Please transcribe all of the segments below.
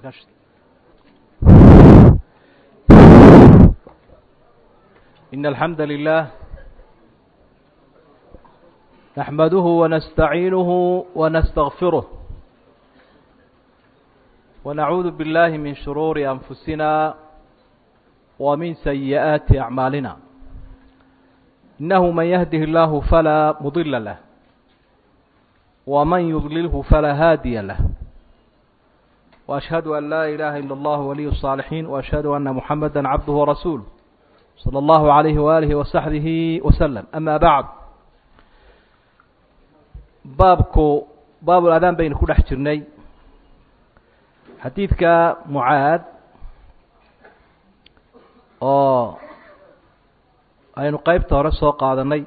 إن الحمد لله نحمده ونستعينه ونستغفره ونعوذ بالله من شرور أنفسنا ومن سيئات أعمالنا إنه من يهده الله فلا مضل له ومن يضلله فلا هادي له وأشهد أن لا إله إلا الله ولي الصالحين وأشهد أن محمدا عبده ورسوله صلى الله عليه وآله وصحبه وسلم أما بعد baabku baabul adaan baynu ku dhex jirnay xadiidka mucaad oo aynu qeybta hore soo qaadanay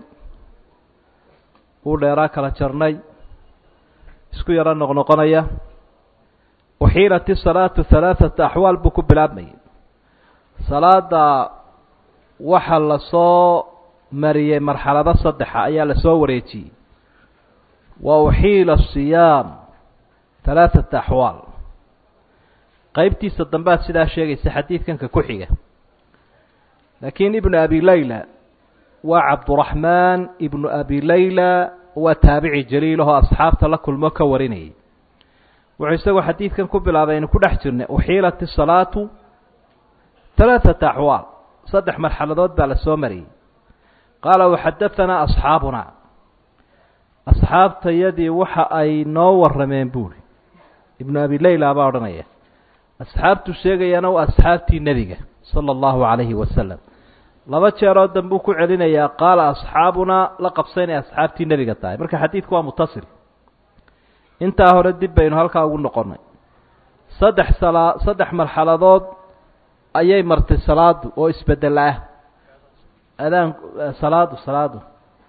uu dheeraa kala jarnay isku yaro noqnoqonaya uxiilat isalaatu halaaثata axwaal buu ku bilaabmayay salaada waxa lasoo mariyey marxalado saddexa ayaa lasoo wareejiyey wa uxiila asiyaam halaaثata axwaal qeybtiisa dambaad sidaa sheegaysa xadiidkanka ku xiga laakiin ibnu abi layla waa cabduraxmaan ibnu abi layla waa taabici jaliil ahoo asxaabta la kulmo ka warinayay wuxuu isagoo xadiidkan ku bilaabay aynu ku dhex jirnay uxiilat isalaatu halaaثata axwaal saddex marxaladood baa lasoo mariyey qaala waxadahanaa asxaabuna asxaabtayadii waxa ay noo warrameen buuri ibnu abi layla baa odhanaya asxaabtu sheegayana waa asxaabtii nebiga sala allahu calayhi wasalam laba jeeroo dambuu ku celinayaa qaala asxaabunaa la qabsa inay asxaabtii nebiga tahay marka xadiidku waa mutasil intaa hore dib baynu halkaa ugu noqonnay saddex salaa saddex marxaladood ayay martay salaadu oo isbedel ah adaan salaadu salaadu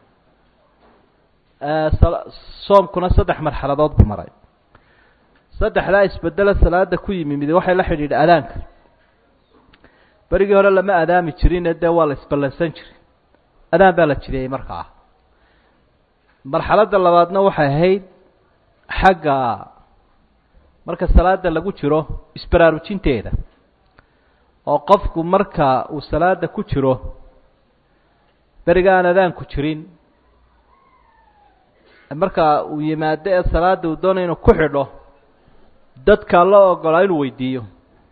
soomkuna saddex marxaladood buu maray saddexdaa isbedela salaada ku yimi mid waxay la xidhiidha adaanka berigii hore lama adaami jirine dee waa la isballansan jiray adaan baa la jideeyey markaa marxaladda labaadna waxay ahayd xagga marka salaada lagu jiro isbaraarujinteeda oo qofku marka uu salaada ku jiro beriga aan adaanku jirin marka uu yimaado ee salaada uu doonay inuu ku xidho dadkaa la ogolaa inuu weydiiyo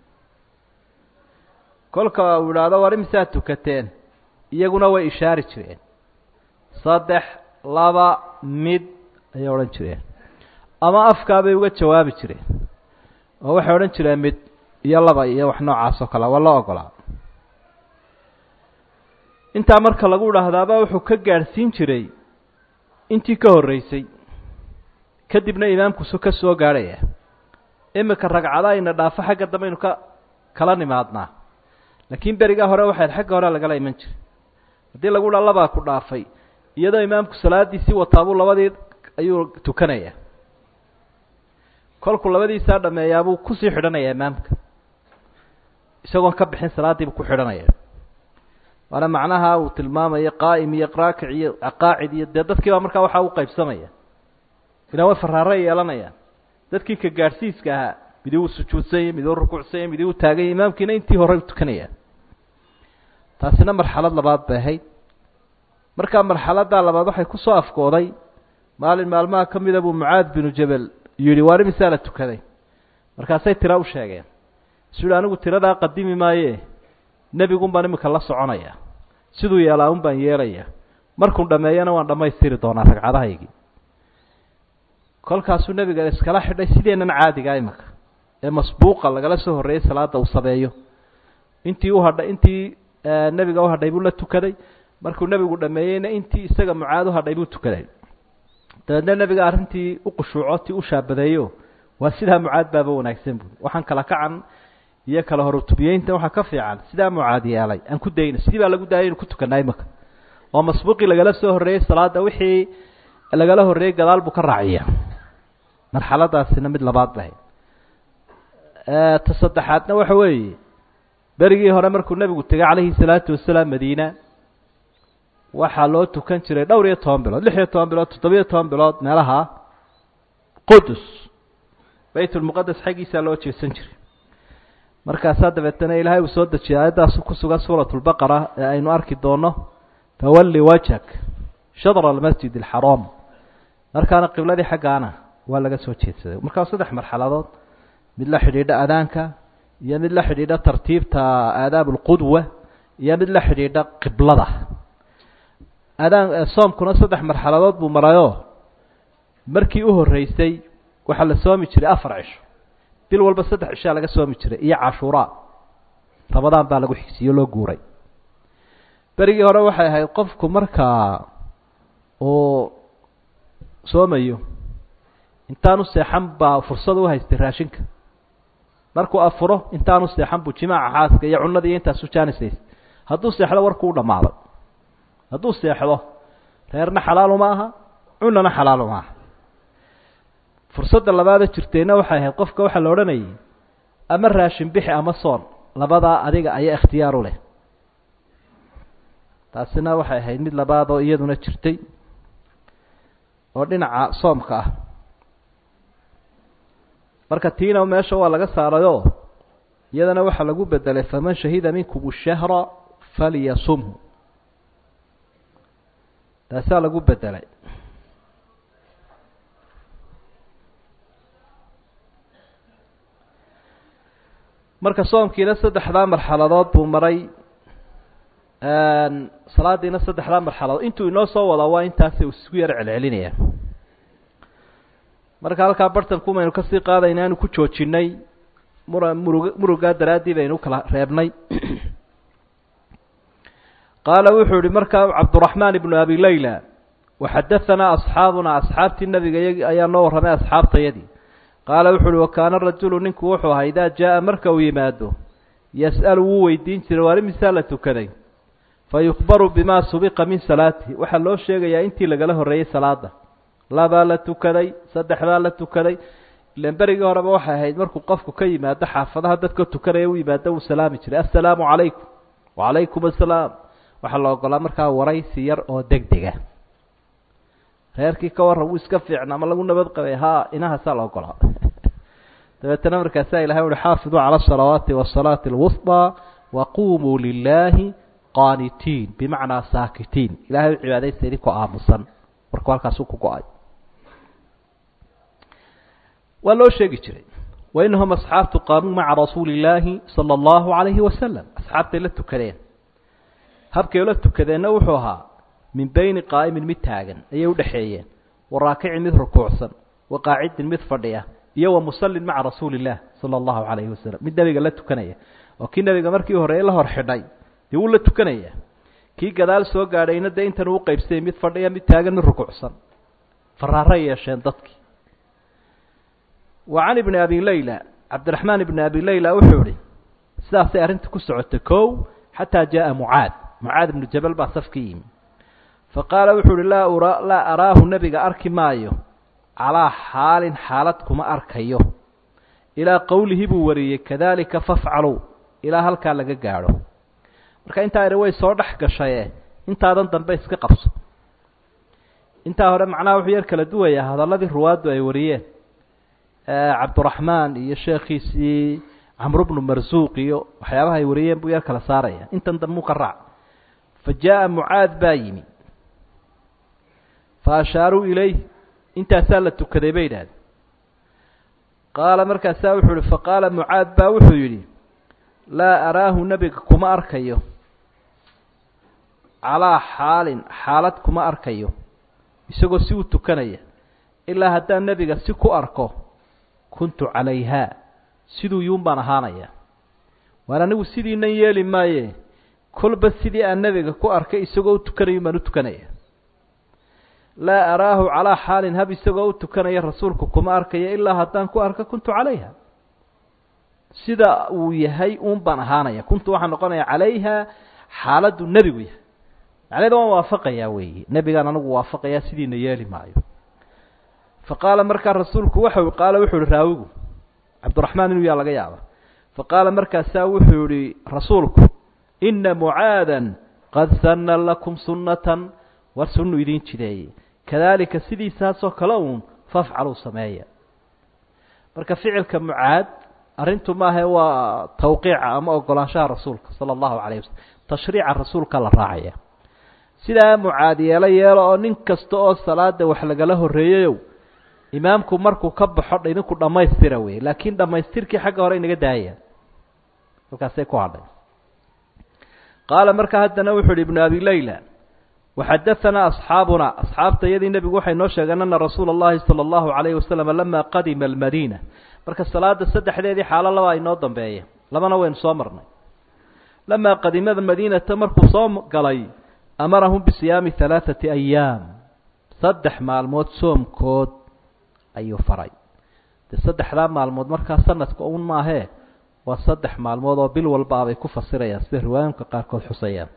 kolka uu idhaahdo war imisaad tukateen iyaguna way ishaari jireen saddex laba mid ayay odhan jireen ama afkaabay uga jawaabi jireen oo waxay odhan jireen mid iyo laba iyo wax noocaas oo kale waa la ogolaa intaa marka lagu idhaahdaaba wuxuu ka gaadhsiin jiray intii ka horreysay kadibna imaamkusu ka soo gaadhaya imika ragcada ayna dhaafo xagga dambe aynu ka kala nimaadnaa laakiin berigaa hore waxayd xagga hore lagala iman jiray haddii lagu dhaa labaa ku dhaafay iyadoo imaamku salaadiisii wataabuu labadii ayuu tukanaya kolkuu labadiisaa dhameeyaabuu kusii xidhanaya imaamka isagoon ka bixin salaadiibuu ku xidhanaya waana macnaha uu tilmaamayo qaa'im iyo raakic iyo qaacid iyo dee dadkii baa markaa waxaa u qaybsamaya ilaan way faraaray yeelanayaan dadkii ka gaadhsiiska ahaa midi uu sujuudsanyay midi u rukuucsanyay midi u taaganya imaamkiina intii hore tukanaya taasina marxalad labaad bay ahayd markaa marxaladdaa labaad waxay kusoo afkooday maalin maalmaha ka mida buu mucaad binu jabel yidhi waar imisaa la tukaday markaasay tira u sheegeen isu yihi anigu tiradaa qadimi maaye nebigun baan imika la soconaya siduu yeelaa un baan yeelaya markuu dhameeyana waan dhammaystiri doonaa ragcadahaygii kolkaasuu nebiga iskala xidhay sideennan caadigaa imika ee masbuuqa lagala soo horreeyey salaada uu sabeeyo intii u hadhay intii nebiga u hadhay buu la tukaday markuu nebigu dhameeyeyna intii isaga mucaad u hadhay buu tukaday dabeedna nebiga arrintii u qushuuco ti u shaabadeeyo waa sidaa mucaad baaba wanaagsan buui waxaan kala kacan iyo kala horutubiyeynta waxaa ka fiican sidaa mucaad yeelay aan ku dayno sidii baa lagu daayay inu ku tukanaa imika oo masbuuqii lagala soo horreeyey salaada wixii lagala horreeyey gadaal buu ka raaciya marxaladaasina mid labaad bahay ta saddexaadna waxa weeye berigii hore markuu nebigu tegay calayhi salaatu wasalaam madiina waxaa loo tukan jiray dhowr iyo toban bilood lix iyo toban bilood toddobiyo toban bilood meelaha qudus baytulmuqadas xaggiisaa loo jeesan jiray markaasaa dabeetana ilaahay uu soo dejiyay aayaddaas ku sugan suurat lbaqara ee aynu arki doono fawalli wajhak shadra almasjid alxaraam markaana qibladii xaggaana waa laga soo jeedsaday markaa saddex marxaladood mid la xidhiidha adaanka iyo mid la xidhiidha tartiibta aadaab alqudwa iyo mid la xidhiidha qiblada adaan soomkuna saddex marxaladood buu marayoo markii u horreysay waxaa la soomi jiray afar cisho bil walba saddex cishaa laga soomi jiray iyo cashuuraa ramadaan baa lagu xigsiiyo loo guuray berigii hore waxay ahayd qofku markaa uu soomayo intaanu seexan baa fursad u haystay raashinka markuu afuro intaanu seexan buu jimaaca xaaska iyo cunadii iyo intaasu jaanisaysa hadduu seexdo warkuu u dhammaaday hadduu seexdo reerna xalaalu ma aha cunana xalaalu ma aha fursadda labaada jirtayna waxay ahayd qofka waxaa la odhanayay ama raashin bixi ama soon labadaa adiga ayaa ikhtiyaar u leh taasina waxay ahayd mid labaad oo iyaduna jirtay oo dhinaca soomka ah marka tiina meesha waa laga saarayoo iyadana waxaa lagu bedelay faman shahida minkum shahra falyasumhu taasaa lagu bedelay marka soomkiina saddexdaa marxaladood buu maray salaadiina saddexdaa marxaladood intuu inoo soo wadaa waa intaasi uu isku yar celcelinaya marka halkaa bartankumaynu kasii qaadayna anu ku joojinay mura murug murugaa daraaddii baynu ukala reebnay qaala wuxuu yihi markaa cabduraxmaan ibnu abi layla waxadahanaa asxaabunaa asxaabtii nabiga y ayaa noo warramay asxaabtayadii qaala wuxu uhi wakaana rajulu ninku wuxuu ahaa idaa jaa-a marka uu yimaado yas'alu wuu weydiin jiray waari misaa la tukaday fa yukhbaru bimaa subiqa min salaatihi waxaa loo sheegayaa intii lagala horreeyey salaada labaa la tukaday saddex baa la tukaday ilan berigii horeba waxay ahayd markuu qofku ka yimaado xaafadaha dadka tukanaya u yimaado wuu salaami jiray assalaamu calaykum wacalaykum assalaam waxaa la ogolaa markaa waraysi yar oo deg dega reerkii ka warran wuu iska fiicna ama lagu nabad qabay ha inahaasaa la ogolaa dabeetana markaasaa ilahay uhi xaafiduu cala asalawaati wasalaati alwusطى waqumuu lilaahi qaanitiin bimacnaa saakitiin ilahay u cibaadaysta idinkoo aamusan markuu halkaasuu ku go-ay waa loo sheegi jiray wainahum asxaabtu qaamuu maca rasuuli illaahi sala allahu calayhi wasalam asxaabtay la tukadeen habkay la tukadeenna wuxuu ahaa min beyni qaa'imin mid taagan ayay udhexeeyeen wa raakicin mid rukuucsan wa qaacidin mid fadhiya iyo wa musallin maca rasuuli illah sala allahu calayhi wasalam mid nebiga la tukanaya oo kii nebiga markii horeeye la hor xidhay dee wuu la tukanaya kii gadaal soo gaadhayna dee intan uu qaybsayay mid fadhiya mid taagan mid rukuucsan faraaray yeesheen dadkii wa can ibni abi layla cabdiraxmaan ibni abi layla wuxuu ihi sidaasay arrinta ku socotay kow xataa jaءa mucaad mucaad ibnu jabal baa safka yimi faqaala wuxuu uhi laa ura laa araahu nebiga arki maayo calaa xaalin xaalad kuma arkayo ilaa qowlihi buu wariyey kadalika fafcaluu ilaa halkaa laga gaadho marka intaa idhi way soo dhex gashaye intaadan dambe iska qabso intaa hore macnaha wuxuu yar kala duwayaa hadalladii ruwaaddu ay wariyeen cabduraxmaan iyo sheekhiisii camru bnu marsuuq iyo waxyaabaha ay wariyeen buu yar kala saaraya intan dambuu ka raac fa jaa-a mucaad baa yimi fa ashaaruu ilayh intaasaa la tukaday bay idhahdeen qaala markaasaa wuxuu yihi faqaala mucaad baa wuxuu yidhi laa araahu nebiga kuma arkayo calaa xaalin xaalad kuma arkayo isagoo si u tukanaya ilaa haddaan nebiga si ku arko kuntu calayhaa siduu yuun baan ahaanaya waan anigu sidiinan yeeli maaye kolba sidii aan nebiga ku arkay isagoo u tukanayo baan u tukanaya laa araahu calaa xaalin hab isagoo u tukanaya rasuulku kuma arkayo ilaa haddaan ku arko kuntu calayha sida uu yahay uun baan ahaanaya kuntu waxaa noqonaya calayha xaaladdu nebigu yahay macneda waan waafaqayaa weeye nebigaan anigu waafaqayaa sidiina yeeli maayo fa qaala markaa rasuulku waxau qaala wuxuu ihi raawigu cabdiraxmaan inuu yaa laga yaaba fa qaala markaasaa wuxuu yihi rasuulku ina mucaadan qad sanna lakum sunnatan war sunnu idiin jideeye kadaalika sidiisaasoo kale uun fafcaluu sameeya marka ficilka mucaad arrintu maahae waa tawqiica ama ogolaanshaha rasuulka sala allahu calayh wasalam tashriica rasuulka la raacaya sidaa mucaad yeelo yeelo oo nin kasta oo salaada wax lagala horreeyayow imaamku markuu ka baxo idinku dhammaystira wey laakiin dhammaystirkii xagga hore inaga daaya halkaasay ku hadhay qaala markaa haddana wuxu uhi ibnu abi layla waxadaanaa asxaabuna asxaabta iyadii nebigu waxay noo sheegeen ana rasuula اllahi salى اllahu alayhi wasalam lama qadima almadiina marka salaada saddexdeedii xaalo laba inoo dambeeya labana waynu soo marnay lamaa qadimada madiinata markuu soo galay amarahum bisiyaami halaaثati ayaam saddex maalmood soomkood ayuu faray dee saddexdaa maalmood markaa sanadka un maahee waa saddex maalmood oo bil walba abay ku fasirayaan sida riwaayinka qaarkood xusayaan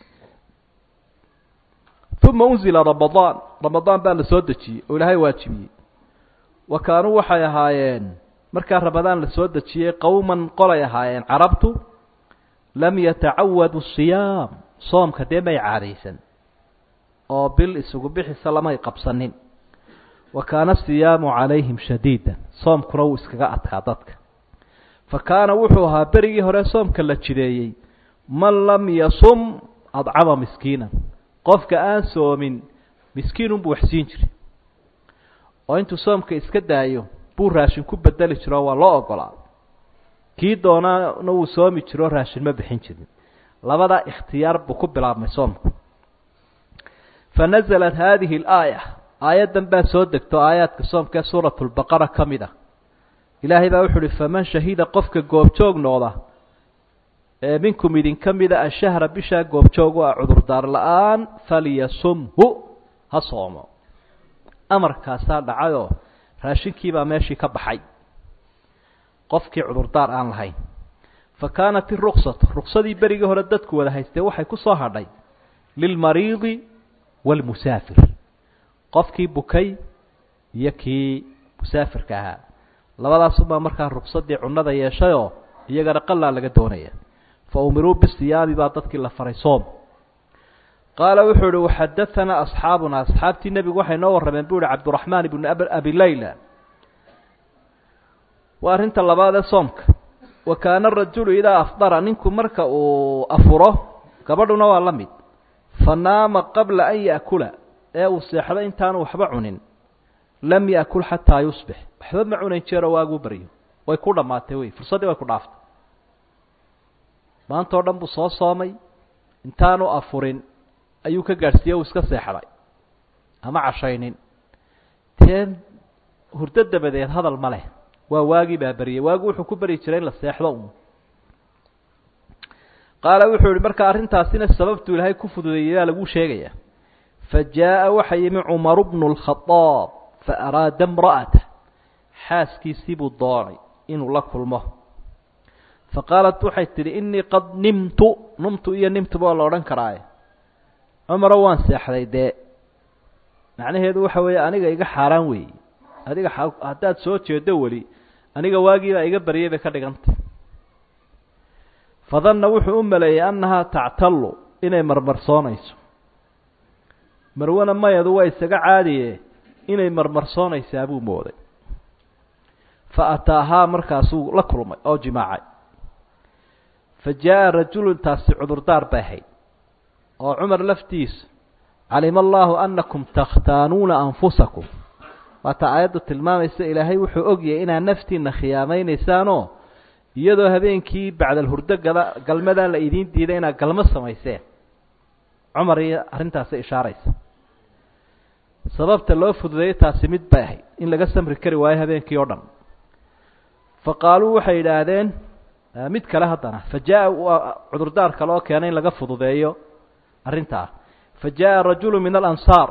uma unzila ramadaan ramadaan baa la soo dejiyey oo ilaahay waajibiyey wa kaanuu waxay ahaayeen markaa ramadaan la soo dejiyey qowman qolay ahaayeen carabtu lam yatacawadu siyaam soomka dee may caadaysan oo bil isugu bixisa lamay qabsanin wa kaana asiyaamu calayhim shadiida soomkuna wuu iskaga adkaa dadka fa kaana wuxuu ahaa berigii hore soomka la jideeyey man lam yasum adcama miskiinan qofka aan soomin miskiinunbuu waxsiin jiray oo intuu soomka iska daayo buu raashin ku bedeli jiro waa loo ogolaa kii doonaana wuu soomi jiro raashin ma bixin jirin labadaa ikhtiyaar buu ku bilaabmay soomku fa nasalat haadihi alaaya aayaddan baa soo degto aayaadka soomka ee suuratu lbaqara ka mid ah ilaahay baa wuxu uhi faman shahida qofka goobjoog noqda ee minkum idinka mida ashahra bishaa goobjoog u ah cudurdaar la-aan falyasumhu ha soomo amarkaasaa dhacayoo raashinkiibaa meeshii ka baxay qofkii cudurdaar aan lahayn fa kaanat iruksatu ruksadii berigii hore dadku wada haystee waxay ku soo hadhay lilmariidi waalmusaafir qofkii bukay iyo kii musaafirka ahaa labadaasubaa markaa ruksadii cunada yeeshayoo iyagana qalaa laga doonaya fa umiruu bisiyaami baa dadkii la faray soom qaala wuxuu uhi waxadaanaa asxaabuna asxaabtii nebigu waxay noo warrameen buu ihi cabduraxmaan ibnu abi layla waa arrinta labaad ee soomka wa kaana arajulu idaa afdara ninku marka uu afuro gabadhuna waa la mid fa naama qabla an ya'kula ee uu seexdo intaanu waxba cunin lam ya'kul xataa yusbix waxba ma cunayn jeero waaguu baryo way ku dhammaatay wey fursaddii way ku dhaaftay maanta oo dhan buu soo soomay intaanu afurin ayuu ka gaadhsiiye uu iska seexday ama cashaynin dee hurdo dabadeed hadal ma leh waa waagii baa beryey waagi wuxuu ku beryi jiray in la seexdo un qaala wuxuu yihi marka arrintaasina sababtu ilaahay ku fududeeyey baa laguu sheegaya fa jaaءa waxa yimi cumaru bnu اlkhadaab fa araada imra'ata xaaskiisii buu doonay inuu la kulmo fa qaalat waxay tidhi inii qad nimtu numtu iyo nimtuba waa la odhan karaaye cumaro waan seexday dee macnaheedu waxa weeye aniga iga xaaraan weeye adiga haddaad soo jeedo weli aniga waagiibaa iga baryay bay ka dhigantay fadanna wuxuu u maleeyey annahaa tactallu inay marmarsoonayso marwana mayadu waa isaga caadiye inay marmarsoonaysaa buu mooday fa ataahaa markaasuu la kulmay oo jimaacay fa jaa'a rajulun taasi cudurdaar bay ahayd oo cumar laftiisa calima allaahu annakum takhtaanuuna anfusakum waata aayaddu tilmaamaysa ilaahay wuxuu ogyahay inaad naftiina khiyaamaynaysaan iyadoo habeenkii bacdal hurdo gada galmadaa la idiin diiday inaad galmo samayseen cumar iyo arrintaasi ishaaraysa sababta loo fududeeyey taasi mid bay ahayd in laga samri kari waayo habeenkii oo dhan fa qaaluu waxay yidhaahdeen mid kale haddana fa jaa-a cudurdaar kale oo keenay in laga fududeeyo arrintaa fa jaaءa rajulu min alansaar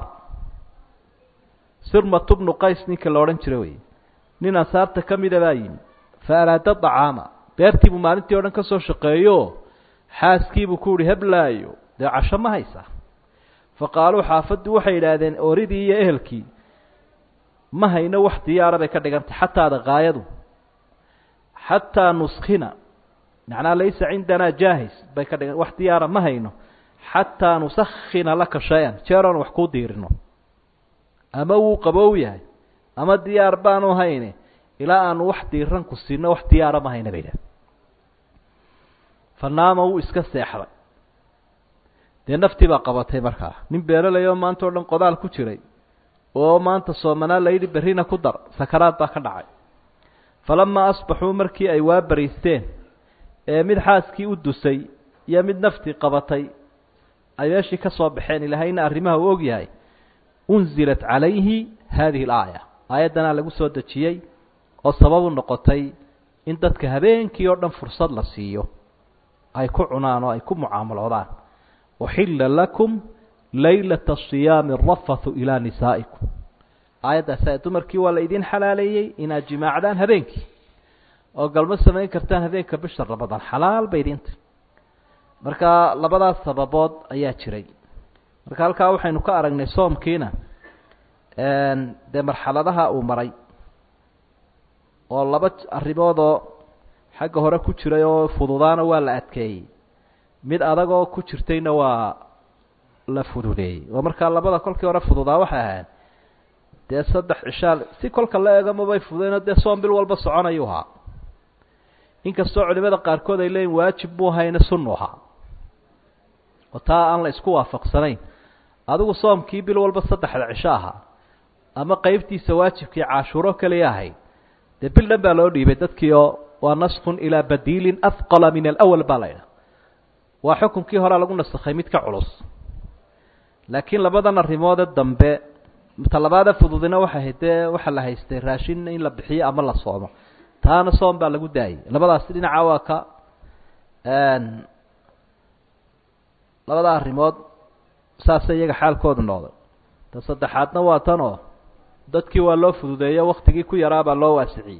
sirmatu bnu qays ninka la odhan jira wey nin ansaarta ka mida baa yimi fa araada dacaama beertii buu maalintii o dhan ka soo shaqeeyo xaaskiibuu ku yihi heblaayo dee casho ma haysaa fa qaaluu xaafaddu waxay yidhaahdeen oridii iyo ehelkii ma hayno wax diyaara bay ka dhigantay xataada kaayadu xataa nuskina macnaa laysa cindanaa jaahis bay ka dhigan wax diyaara ma hayno xataa nusakhina laka shay-an jeeroon wax kuu diirino ama wuu qabow yahay ama diyaar baanu hayne ilaa aanu wax diiran ku siino wax diyaara mahayna bay idhaha fanaama wuu iska seexday dee naftii baa qabatay markaa nin beeralay oo maanta o dhan qodaal ku jiray oo maanta soomanaa layidhi berrina ku dar sakaraad baa ka dhacay falamaa asbaxuu markii ay waa bariisteen ee mid xaaskii u dusay iyo mid naftii qabatay ay meeshii ka soo baxeen ilaahayna arrimaha uu og yahay unzilat calayhi haadihi alaaya aayaddanaa lagu soo dejiyey oo sababu noqotay in dadka habeenkii oo dhan fursad la siiyo ay ku cunaan oo ay ku mucaamaloodaan uxilla lakum laylata siyaami arafathu ilaa nisaa'ikum aayaddaas dumarkii waa la idin xalaaleeyey inaad jimaacdaan habeenkii oo galmo samayn kartaan habeenka bisha ramadaan xalaal bay idinta marka labadaas sababood ayaa jiray marka halkaa waxaynu ka aragnay soomkiina dee marxaladaha uu maray oo laba arrimoodoo xagga hore ku jiray oo fududaana waa la adkeeyey mid adagoo ku jirtayna waa la fududeeyey oo markaa labada kolkii hore fududaa waxay ahayd dee saddex cishaal si kolka la eego mabay fududeenoo dee soom bil walba soconayuu ahaa inkastoo culimada qaarkood ay leeyiin waajib buu hayna sunnu ahaa oo taa aan la isku waafaqsanayn adigu soomkii bil walba saddexda cisho ahaa ama qeybtiisa waajibkii cashuuro keliya ahayd dee bil dhan baa loo dhiibay dadkii oo waa naskun ilaa badiilin ahqala min alawal baa la ydhaha waa xukunkii horea lagu nasakhay mid ka culus laakiin labadan arrimoode dambe talabaada fududina waxay ahayd dee waxaa la haystay raashin in la bixiyo ama la soomo taana soom baa lagu daayay labadaasi dhinaca waa ka labada arrimood saasay iyaga xaalkoodu noqday ta saddexaadna waa tan oo dadkii waa loo fududeeyo waktigii ku yaraabaa loo waasiciyey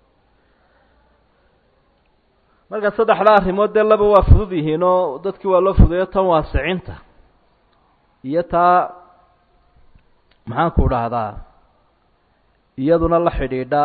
marka saddexda arrimood dee laba waa fudud yihiin oo dadkii waa loo fududeeyo tan waasicinta iyo taa maxaanku dhahdaa iyaduna la xidhiidha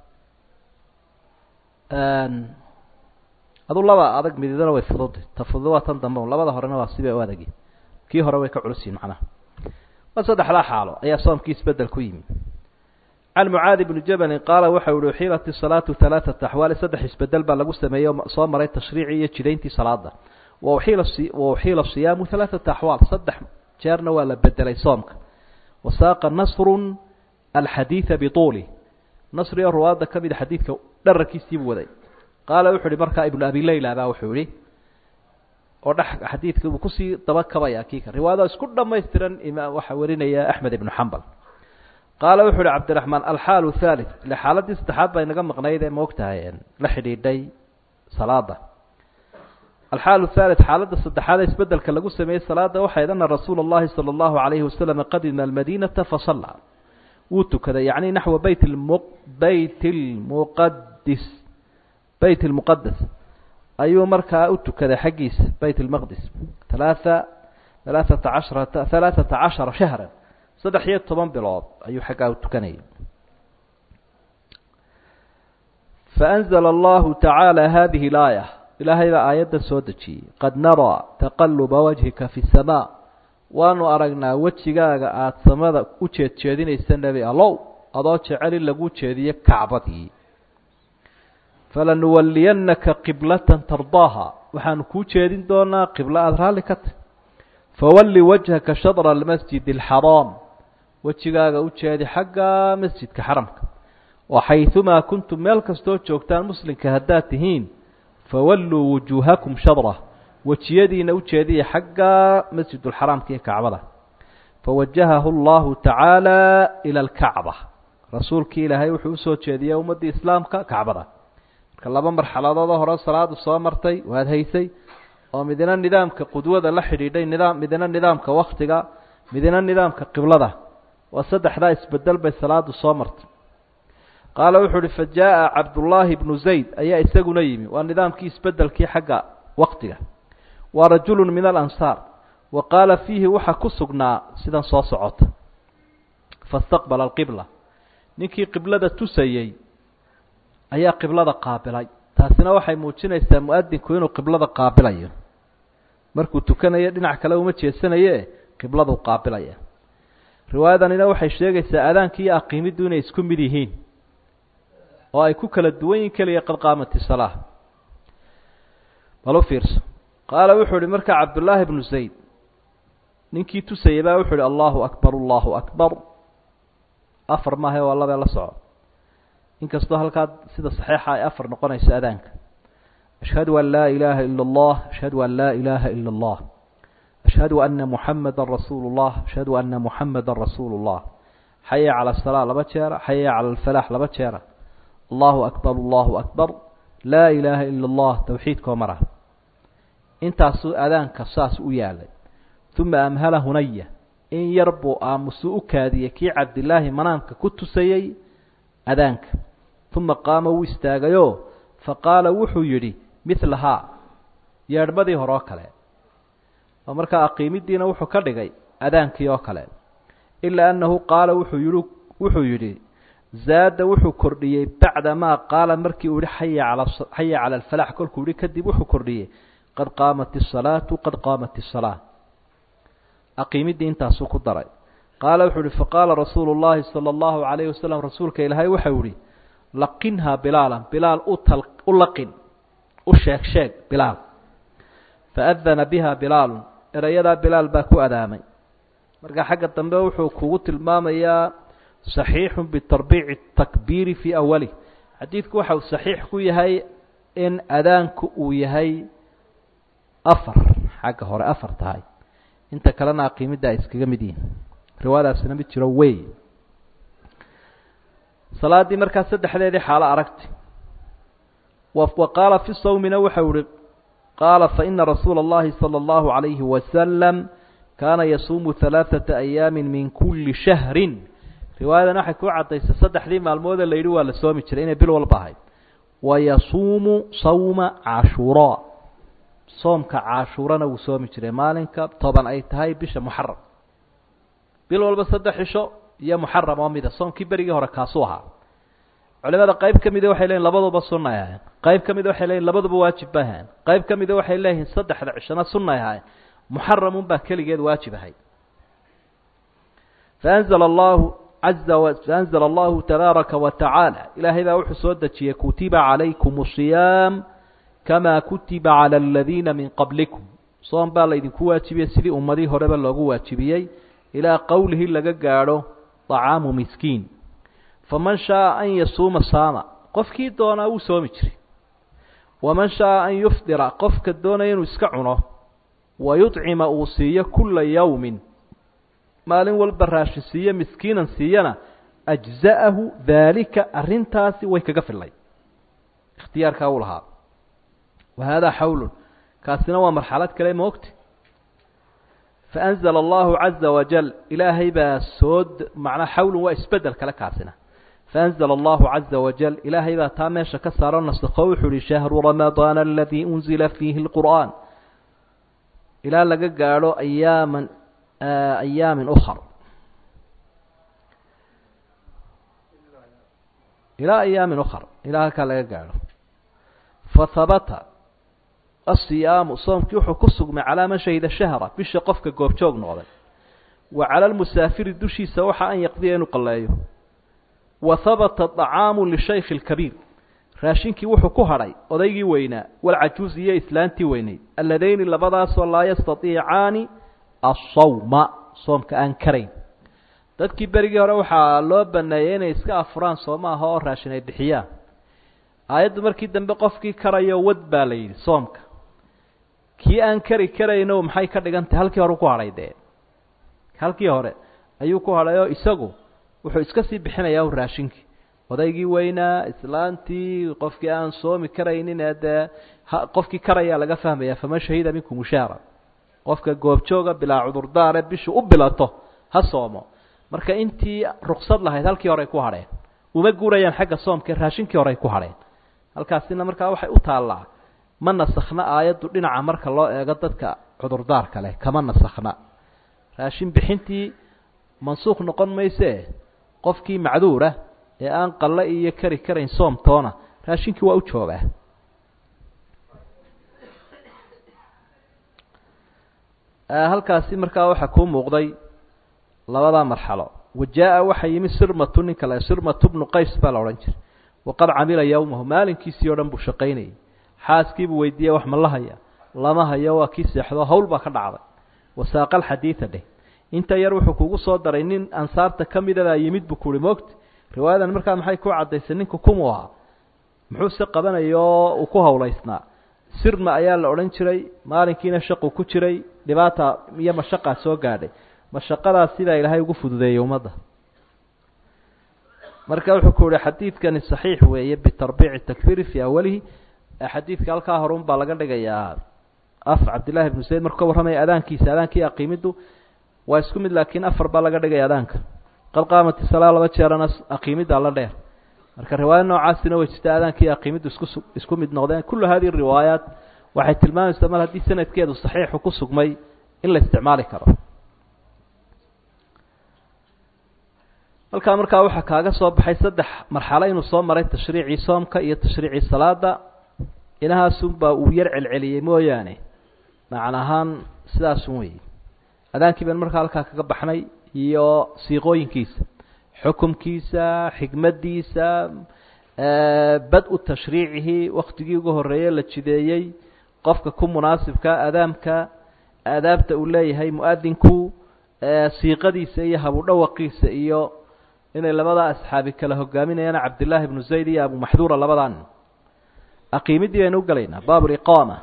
adu laba adag mididana way fududda ta fudud waa tan dambe labada horena waa sibay u adagi kii hore way ka culus yihin macnaha ma saddexdaa xaalo ayaa soomkii isbedel ku yimi can mucaadi bni jabalin qaala waxa uhi uxiilat isalaatu halaaata axwaali saddex isbedel baa lagu sameeyey oo soo maray tashriicii iyo jidayntii salaada wa uxiila wa uxiila siyaamu halaaata axwaal saddex jeerna waa la bedelay soomka wasaaqa nasrun alxadiida bituuli nasri oo ruwaadda ka mida xadiidka dhararkiisiibuu waday qaala wuxu uhi markaa ibnu abi leyla baa wuxuu yihi oo dhex xadiidka uu kusii daba kabaya kiika riwaayada isku dhamaystiran imaam waxaa warinaya axmed ibnu xambal qaala wuxu uhi cabdiraxmaan alxaalu thalith ile xaaladii saddexaad baa inaga maqnayd ee maogtahay la xidhiidhay salaada alxaalu thalith xaaladda saddexaad ee isbedelka lagu sameeyey salaada waxayd ana rasuula اllahi salى اllahu alayhi wasalam qadima almadinata fasala wuu tukaday yacni naxwa beyt lmu beyt lmuqadis beyt lmuqadas ayuu markaa u tukaday xaggiisa beyt lmaqdis halaaa halaaata casharata halaaثata cashara shahra saddex iyo toban bilood ayuu xaggaa u tukanayay faأnzla allahu tacaala hadihi اlaaya ilaahay baa aayaddan soo dejiyey qad naraa taqaluba wajhika fi الsamaa waanu aragnaa wejigaaga aada samada u jeed jeedinaysa nebi allow adoo jecel in lagu jeediyo kacbadii falanuwaliyannaka qiblatan tardaaha waxaanu kuu jeedin doonaa qiblo aada raalli ka tahy fawalli wajhaka shadra almasjid alxaraam wejigaaga u jeedi xagga masjidka xaramka waxayumaa kuntum meel kastoo joogtaan muslimka haddaad tihiin fawalluu wujuuhakum shadrah wejiyadiina u jeediya xagga masjidulxaraamka iyo kacbada fawajahahu allahu tacaala ila alkacba rasuulkii ilaahay wuxuu usoo jeediyey ummaddii islaamka kacbada marka laba marxaladoodoo hore salaadu soo martay waad haysay oo midna nidaamka qudwada la xidhiidhay nidaam midna nidaamka waktiga midna nidaamka qiblada waa saddexdaa isbedel bay salaadu soo martay qaala wuxuu uhi fa jaa cabdullaahi bnu zayd ayaa isaguna yimi waa nidaamkii isbedelkii xagga waktiga waa rajulu min alansaar wa qaala fiihi waxaa ku sugnaa sidan soo socota fastaqbala alqibla ninkii qiblada tusayey ayaa qiblada qaabilay taasina waxay muujinaysaa mu-adinku inuu qiblada qaabilayo markuu tukanayo dhinac kale uma jeesanaye qibladuu qaabilaya riwaayadanina waxay sheegaysaa aadaanki iyo aqiimiddu inay isku mid yihiin oo ay ku kala duwan yihin keliya qad qaamati salaa bal u fiirso qaala wuxuu ihi markaa cabdullaahi bnu zayd ninkii tusayay baa wuxuu ihi allahu akbar allahu akbar afar maahae waa labee la soco inkastoo halkaa sida saxiixa ay afar noqonayso adaanka ashhadu an laa ilaaha ila allah ashhadu an laa ilaaha ila allah ashhadu ana muxamada rasuulu llah ashhadu ana muxamada rasuulu llah xaya cala asalaa laba jeera xaya cala alfalaax laba jeera allahu akbar allahu akbar laa ilaaha ila allah towxiidkoo mara intaasuu adaanka saas u yaalay uma amhala hunaya in yar buu aamusu u kaadiyey kii cabdilaahi manaamka ku tusayey adaanka uma qaama wuu istaagayoo faqaala wuxuu yidhi milahaa yeedhmadii hore oo kale oo markaa aqiimidiina wuxuu ka dhigay adaankii oo kale ilaa annahu qaala wuxuu yihi wuxuu yidhi zaada wuxuu kordhiyey bacda maa qaala markii uu yihi xaya cala xaya cala alfalax kolkuu yihi kadib wuxuu kordhiyey qad qaamat isalaatu qad qaamat isalaa aqiimidii intaasuu ku daray qaala wuxuu uhi faqaala rasuulu llahi sala allahu calayhi wasalam rasuulka ilaahay waxau ihi laqinhaa bilaalan bilaal u tal u laqin u sheeg sheeg bilaal faadana biha bilaalun erayadaa bilaal baa ku adaamay marka xagga dambe wuxuu kugu tilmaamayaa saxiixu bitarbiici takbiiri fii awalih xadiidku waxa uu saxiix ku yahay in adaanku uu yahay afar xagga hore afar tahay inta kalena aqiimidda ay iskaga mid yihiin riwaayadaasina mid jiro wey salaaddii markaa saddexdeedii xaalo aragti wa qaala fi sawmina waxau ihi qaala faina rasuula اllahi salى اllahu عalayhi wasalam kaana yasuumu ثalaaثaةa ayaami min kuli shahri riwaayadan waxay ku caddaysay saddexdii maalmoodee la yidhi waa la soomi jiray inay bil walba ahayd wayasuumu sawma cashuuraa soomka cashuurana wuu soomi jiray maalinka toban ay tahay bisha muxaram bil walba saddex cisho iyo muxaram oo mida soomkii berigii hore kaasuu ahaa culimada qayb ka mida waxay leyihin labaduba sunay ahayn qayb ka mida waxay leyihin labaduba waajib bay ahayn qayb ka mida waxay leeyihiin saddexda cishona sunay ahayn muxaramun baa keligeed waajib ahay faanzla allahu caza faanzla allahu tabaaraka wa tacaala ilaahay baa wuxuu soo dejiyey kutiba calaykum siyaam kamaa kutiba cala aladiina min qablikum soom baa laydinku waajibiyey sidii ummadii horeba loogu waajibiyey ilaa qowlihi laga gaadho طacaamu miskiin faman shaaa an yasuuma saama qofkii doonaa wuu soomi jiray waman shaaa an yufdira qofka doonaya inuu iska cuno wayuطcima uu siiyo kula yowmin maalin walba raashin siiyo miskiinan siiyana ajza'ahu daalika arrintaasi way kaga fillay ikhtiyaarkaa uu lahaa wa haadaa xawlun kaasina waa marxalad kale moogti faanzla allahu caza wajal ilaahay baa soo macnaa xawlun waa isbedel kale kaasina faanzla allahu caza wajal ilaahay baa taa meesha ka saaro nasakho wuxuu uhi shahru ramadaana aladii unzila fiihi lqur'aan ilaa laga gaadho ayaaman ayaamin ukar ilaa ayaamin ukar ilaa halkaa laga gaadho fahabata asiyaamu soomkii wuxuu ku sugmay calaa man shahida shahra bisha qofka goobjoog noqday wa cala lmusaafiri dushiisa waxa an yaqdiya inuu qalleeyo wa habata طacaamu lishaykhi اlkabiir raashinkii wuxuu ku hadhay odaygii weynaa walcajuuz iyo islaantii weyneyd alladayni labadaasoo laa yastaiicaani asawma soomka aan karayn dadkii berigii hore waxaa loo baneeyey inay iska afuraan sooma aha oo raashin ay bixiyaan aayaddu markii dambe qofkii karayo wad baa la yidhi soomka kii aan kari karayno maxay ka dhigan tahay halkii hore ku hadhay dee halkii hore ayuu ku hadhay oo isagu wuxuu iska sii bixinayaa raashinkii odaygii weynaa islaantii qofkii aan soomi karaynin ee dee qofkii karayaa laga fahmaya faman shahida minkum shahra qofka goobjooga bilaa cudurdaare bishu u bilato ha soomo marka intii ruksad lahayd halkii horey ku hadheen uma guurayaan xagga soomka raashinkii horey ku hadheen halkaasina markaa waxay u taallaa ma nasakhna aayaddu dhinaca marka loo eego dadka cudurdaarka leh kama nasakhna raashin bixintii mansuuq noqon maysee qofkii macduura ee aan qalle iyo kari karayn soomtoona raashinkii waa u joogaa halkaasi markaa waxaa kuu muuqday labadaa marxalo wa jaa-a waxaa yimi sirmatu ninka le sirmatu bnu qays baa la odhan jiray waqad camila yowmahu maalinkiisii o dhan buu shaqaynayay xaaskiibuu weydiiyey wax ma la haya lama hayo waa kii seexdo hawl baa ka dhacday wasaaqa alxadiida dheh inta yar wuxuu kugu soo daray nin ansaarta ka midabaa yimid buu kuhi moogta riwaayadan markaa maxay ku caddaysay ninku kumuu ahaa muxuuse qabanaya oo uu ku hawlaysnaa sirma ayaa la odhan jiray maalinkiina shaqu ku jiray dhibaata iyo mashaqaa soo gaadhay mashaqadaas sidaa ilaahay ugu fududeeyey ummadda marka wuxuu ku yihi xadiidkani saxiix weeye bitarbiici takfiri fii awalihi xadiidka halkaa hore un baa laga dhigayaa af cabdillahi ibnu zayd markuu ka warramaya adaankiisa adaankii aqiimiddu waa isku mid laakiin afar baa laga dhigaya adaanka qad qaamati salaa laba jeerana aqiimiddaa la dheer marka riwaaya noocaasina way jirta adaankii aqiimiddu isku isku mid noqdeen kullu hadihi riwaayaat waxay tilmaamaysaa mar haddii sanadkeedu saxiixu ku sugmay in la isticmaali karo halkaa markaa waxaa kaaga soo baxay saddex marxalo inuu soo maray tashriicii soomka iyo tashriicii salaada inahaasunbaa uu yar celceliyey mooyaane macna ahaan sidaasun weeye adaankii baan markaa halkaa kaga baxnay iyo siiqooyinkiisa xukumkiisa xikmaddiisa bad-u tashriicihi waktigii ugu horreeye la jideeyey qofka ku munaasibka adaamka aadaabta uu leeyahay mu-adinku siiqadiisa iyo habudhawaqiisa iyo inay labadaa asxaabi kala hogaaminayaan cabdillaahi ibnu zayd iyo abu maxduura labadan aqiimidii baynu u gelaynaa baabuliqaama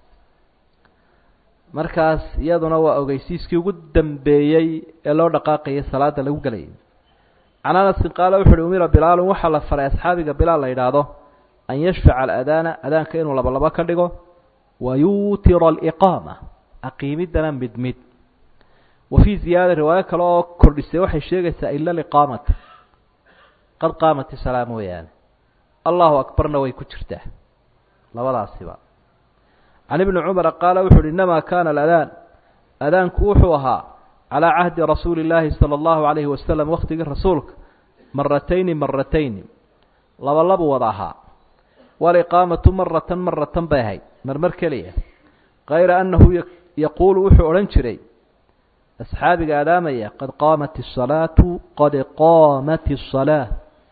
markaas iyaduna waa ogeysiiskii ugu dambeeyey ee loo dhaqaaqayay salaada lagu gelayay can anasin qaala wuxu uhi umira bilaalun waxaa la faray asxaabiga bilaal la yidhaahdo an yashfaca aladaana adaanka inuu laba labo ka dhigo wa yuutira aliqaama aqiimiddana mid mid wa fii ziyaada riwaayo kale oo kordhisay waxay sheegaysaa ila liqaamata qad qaamati salaa mooyaane allahu akbarna way ku jirtaa labadaasiba can ibni cumara qaala wuxu uhi inamaa kana aladaan adaanku wuxuu ahaa calaa cahdi rasuuli illaahi sala allahu calayhi wasalam waktigii rasuulka maratayni maratayni laba labu wada ahaa waliqaamatu maratan maratan bay ahayd marmar keliya kayra annahu yaquulu wuxuu odhan jiray asxaabiga adaamaya qad qaamat الsalaatu qad qaamat الsalaa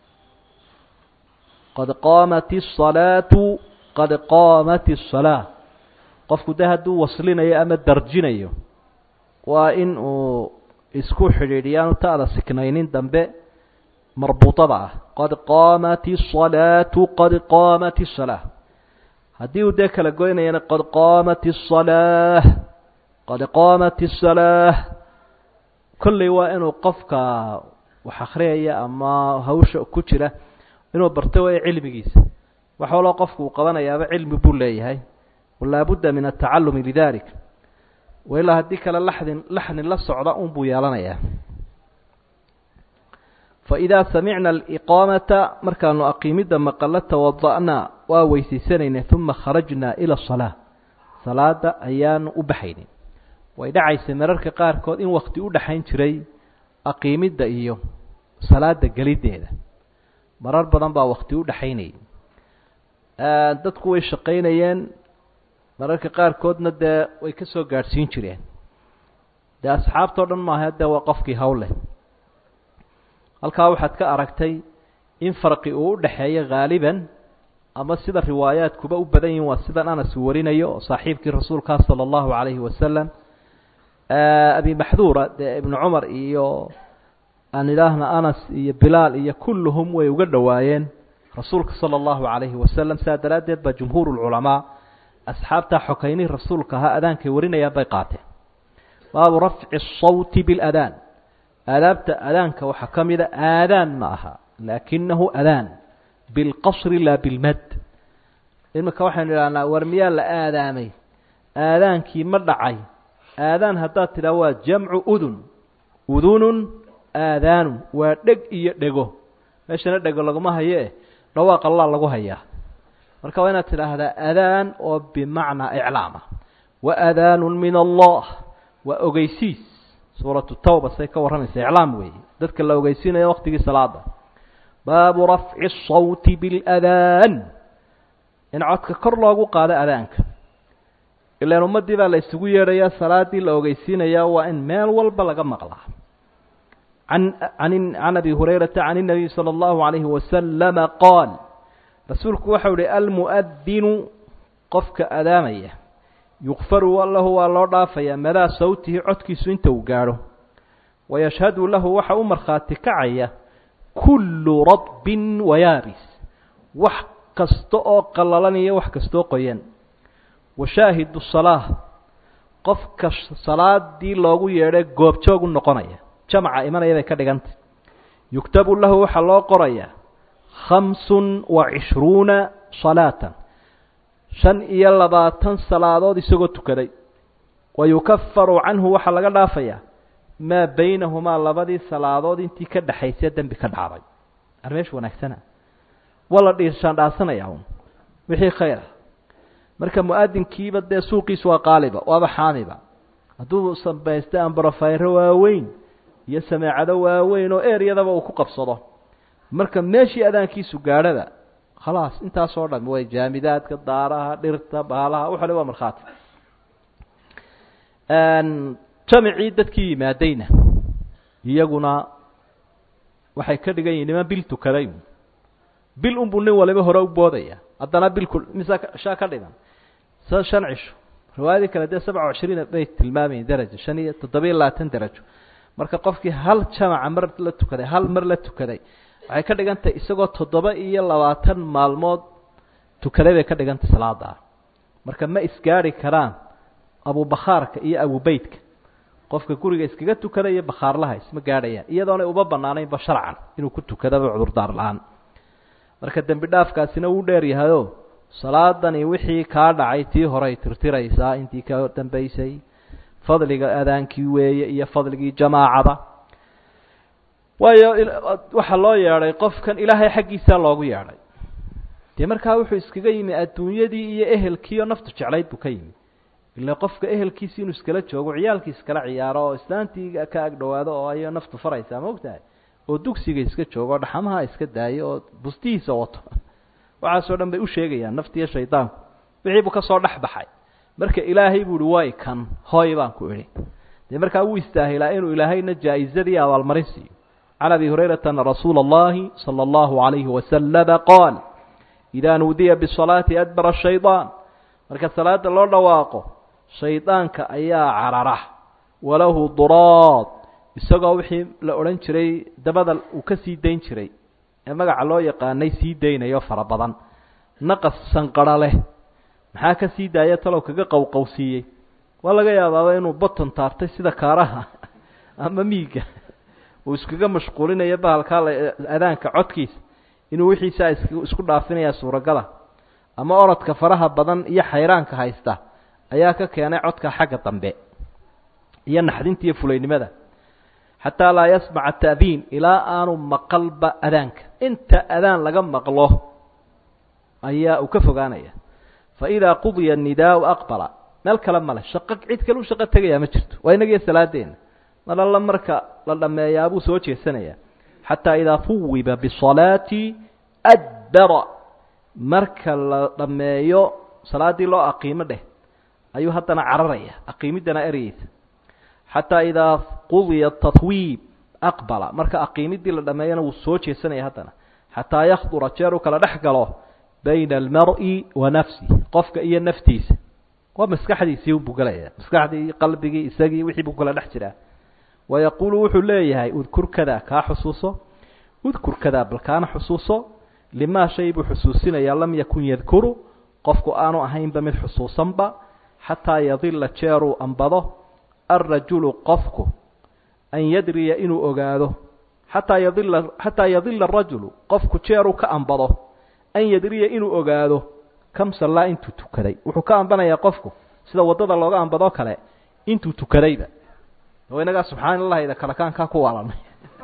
qad qaamat الsalaatu qad qaamat الsalaa qofku de hadduu waslinayo ama darjinayo waa in uu isku xidhiidhiyaanu ta'da siknaynin dambe marbuuطada ah qad qaamat الsalaatu qad qaamat الsalaa haddii uu dee kala goynayana qad qaamat الsalaa qad qaamat الsalaa kolley waa inuu qofka wax akhriyaya ama hawsha ku jira inuu barto way cilmigiisa wax waloo qofku uu qabanayaaba cilmi buu leeyahay walaa budda min atacalumi lidalik wailaa haddii kale laxdin laxnin la socda un buu yeelanayaa faidaa samicna aliqaamata markaanu aqiimidda maqalo tawada'naa waa weysaysanayna uma kharajnaa ila asalaa salaada ayaanu u baxaynin way dhacaysay mararka qaarkood in wakti u dhexayn jiray aqiimidda iyo salaada geliddeeda marar badan baa wakti u dhexaynayay dadku way shaqaynayeen mararka qaarkoodna dee way ka soo gaadhsiin jireen dee asxaabtao dhan maaha dee waa qofkii hawleh halkaa waxaad ka aragtay in farqi uu u dhexeeyo haaliban ama sida riwaayaadkuba u badan yihin waa sidan anas uu warinayo oo saaxiibkii rasuulkaa sala allahu calayhi wasalam abi maxduura dee ibnu cumar iyo aan idhaahna anas iyo bilaal iyo kulluhum way uga dhowaayeen rasuulka sala allahu calayhi wasalam sidaa daraaddeed baa jumhuur lculamaa asxaabtaa xokaynihii rasuulka ahaa adaankay warinayaan bay qaateen baabu rafci asawti biladaan aadaabta adaanka waxaa ka mida aadaan ma aha laakinahu adaan bilqasri laa bilmad iminka waxaynu idhahnaa war miyaa la aadaamay aadaankii ma dhacay aadaan haddaad tidhaha waa jamcu udun udunun aadaanun waa dheg iyo dhego meeshana dhego laguma hayo eh dhawaaq allaa lagu hayaa marka waa inaad tidhaahdaa adaan oo bimacnaa iclaama wa adaanun min allah waa ogeysiis suuratu tawba say ka warramaysa iclaam weeye dadka la ogeysiinayo waktigii salaada baabu rafci الsawti biاladaan in codka kor loogu qaado adaanka ilaan ummaddii baa la isugu yeedhayaa salaadii la ogeysiinayaa waa in meel walba laga maqlaa an an can abi hurayrata can الnabiy salى اllahu عalayhi wasalama qaal rasuulku waxau ihi almu'adinu qofka adaamaya yukfaru lahu waa loo dhaafayaa madaa sawtihi codkiisu inta uu gaadho wayashhadu lahu waxa u markhaati kacaya kullu radbin wayaabis wax kasta oo qallalan iyo wax kastaoo qoyan washaahidu salaa qofka salaadii loogu yeedhay goobjoog u noqonaya jamaca imanaya bay ka dhigantay yuktabu lahu waxaa loo qorayaa khamsun wa cishruuna salaatan shan iyo labaatan salaadood isagoo tukaday wa yukafaru canhu waxaa laga dhaafayaa maa baynahumaa labadii salaadood intii ka dhexaysay dembi ka dhacday armeesha wanaagsana waa la dhiirshaandhaasanaya un wixii khayra marka mu-adinkiiba dee suuqiisu waa qaaliba waaba xaamiba hadduu samaysta ambarofayro waaweyn iyo sameecado waaweyn oo eryadaba uu ku qabsado marka meeshii adaankiisu gaadhada khalaas intaasoo dhan way jaamidaadka daaraha dhirta baalaha waxale waa markhaati jamicii dadkii yimaadayna iyaguna waxay ka dhigan yihin niman bil tukaday bil unbuu nin waliba hore u boodaya haddana bilku mise shaa ka dhiman sa shan cisho riwaayadii kale dee sabca cishriina bay tilmaamayin darajo shan iyo toddobiyo labaatan darajo marka qofkii hal jamaca mar la tukaday hal mar la tukaday waxay ka dhigan tahay isagoo toddoba iyo labaatan maalmood tukaday bay ka dhigan tahay salaadaa marka ma isgaari karaan abubakhaarka iyo abubeytka qofka guriga iskaga tukada iyo bakhaarlaha isma gaadhayaan iyadoonay uba banaanaynba sharcan inuu ku tukadaba cudurdaar la-aan marka dembi dhaafkaasina wuu dheer yahayo salaadani wixii kaa dhacay tii horay tirtiraysaa intii ka dambaysay fadliga adaankii weeye iyo fadligii jamaacada waayo waxaa loo yeedhay qofkan ilaahay xaggiisaa loogu yeedhay dee markaa wuxuu iskaga yimi adduunyadii iyo ehelkiioo naftu jeclayd buu ka yimi ila qofka ehelkiisi inuu iskala joogo ciyaalkii iskala ciyaaro oo islaantii ka ag dhawaado oo ayo naftu faraysaa ma ogtahay oo dugsiga iska joogo oo dhaxamaha iska daayo oo bustihiisa wato waxaasoo dhan bay u sheegayaan naftiiyo shaydaanku wixii buu kasoo dhex baxay marka ilaahay buu ihi way kan hooy baan ku idhi dee markaa wuu istaahilaa inuu ilaahayna jaa-izadii abaalmarin siiyo can abi hurayrata ana rasuula اllahi salى اllahu عalayhi wasalama qaal idaa nuudiya bisalaati adbara shaydaan marka salaada loo dhawaaqo shaydaanka ayaa carara walahu duraad isagoo wixii la odhan jiray dabada uu ka sii dayn jiray ee magaca loo yaqaanay sii daynayo fara badan naqas sanqara leh maxaa ka sii daaya talow kaga qowqowsiiyey waa laga yaabaaba inuu boton taartay sida kaaraha ama miiga uu iskaga mashquulinayo bahalkaa adaanka codkiisa inuu wixiisaa is isku dhaafinayaa suuragala ama orodka faraha badan iyo xayraanka haysta ayaa ka keenay codka xagga dambe iyo naxdinta iyo fulaynimada xataa laa yasmaca ta'diin ilaa aanu maqalba adaanka inta adaan laga maqlo ayaa uu ka fogaanaya fa idaa qudiya nidaau aqbala meel kale male shaqo cid kale u shaqo tegayaa ma jirto waa inagiyo salaadeena mar alla marka la dhameeyaa buu soo jeesanayaa xataa idaa fuwiba bisalaati adbara marka la dhameeyo salaaddii loo aqiimo dheh ayuu haddana cararaya aqiimiddana ereyeysa xataa idaa qudiya tatwiib aqbala marka aqiimiddii la dhameeyana wuu soo jeesanaya haddana xataa yakdura jeer uu kala dhex galo bayna almar-i wa nafsi qofka iyo naftiisa waa maskaxdiisii unbuu gelaya maskaxdii qalbigii isagii wixii buu kala dhex jiraa wayaquulu wuxuu leeyahay udkur kada kaa xusuuso udkur kada bal kaana xusuuso limaa shay buu xusuusinayaa lam yakun yadkuru qofku aanu ahaynba mid xusuusanba xataa yadila jeeruu ambado alrajulu qofku an yadriya inuu ogaado xataa yadila xataa yadila arajulu qofku jeeruu ka ambado an yadriya inuu ogaado kam sallaa intuu tukaday wuxuu ka ambanayaa qofku sida waddada looga ambadoo kale intuu tukadayba oo inagaa subxaan allahda kalakaankaa ku waalanay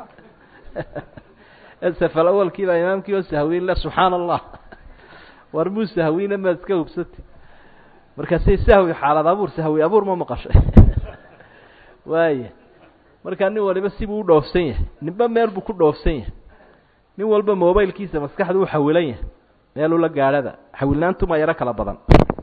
safal awalkiibaa imaamkii oo sahwiin le subxaana allah war muu sahwiina maad iska hubsatay markaasay sahwi xaalad abuur sahwi abuur ma maqashay waaya markaa nin waliba sibuu u dhoofsan yahay ninba meel buu ku dhoofsan yahay nin walba mobailkiisa maskaxdu u xawilan yahay meeluu la gaadhada xawilnaantuma yaro kala badan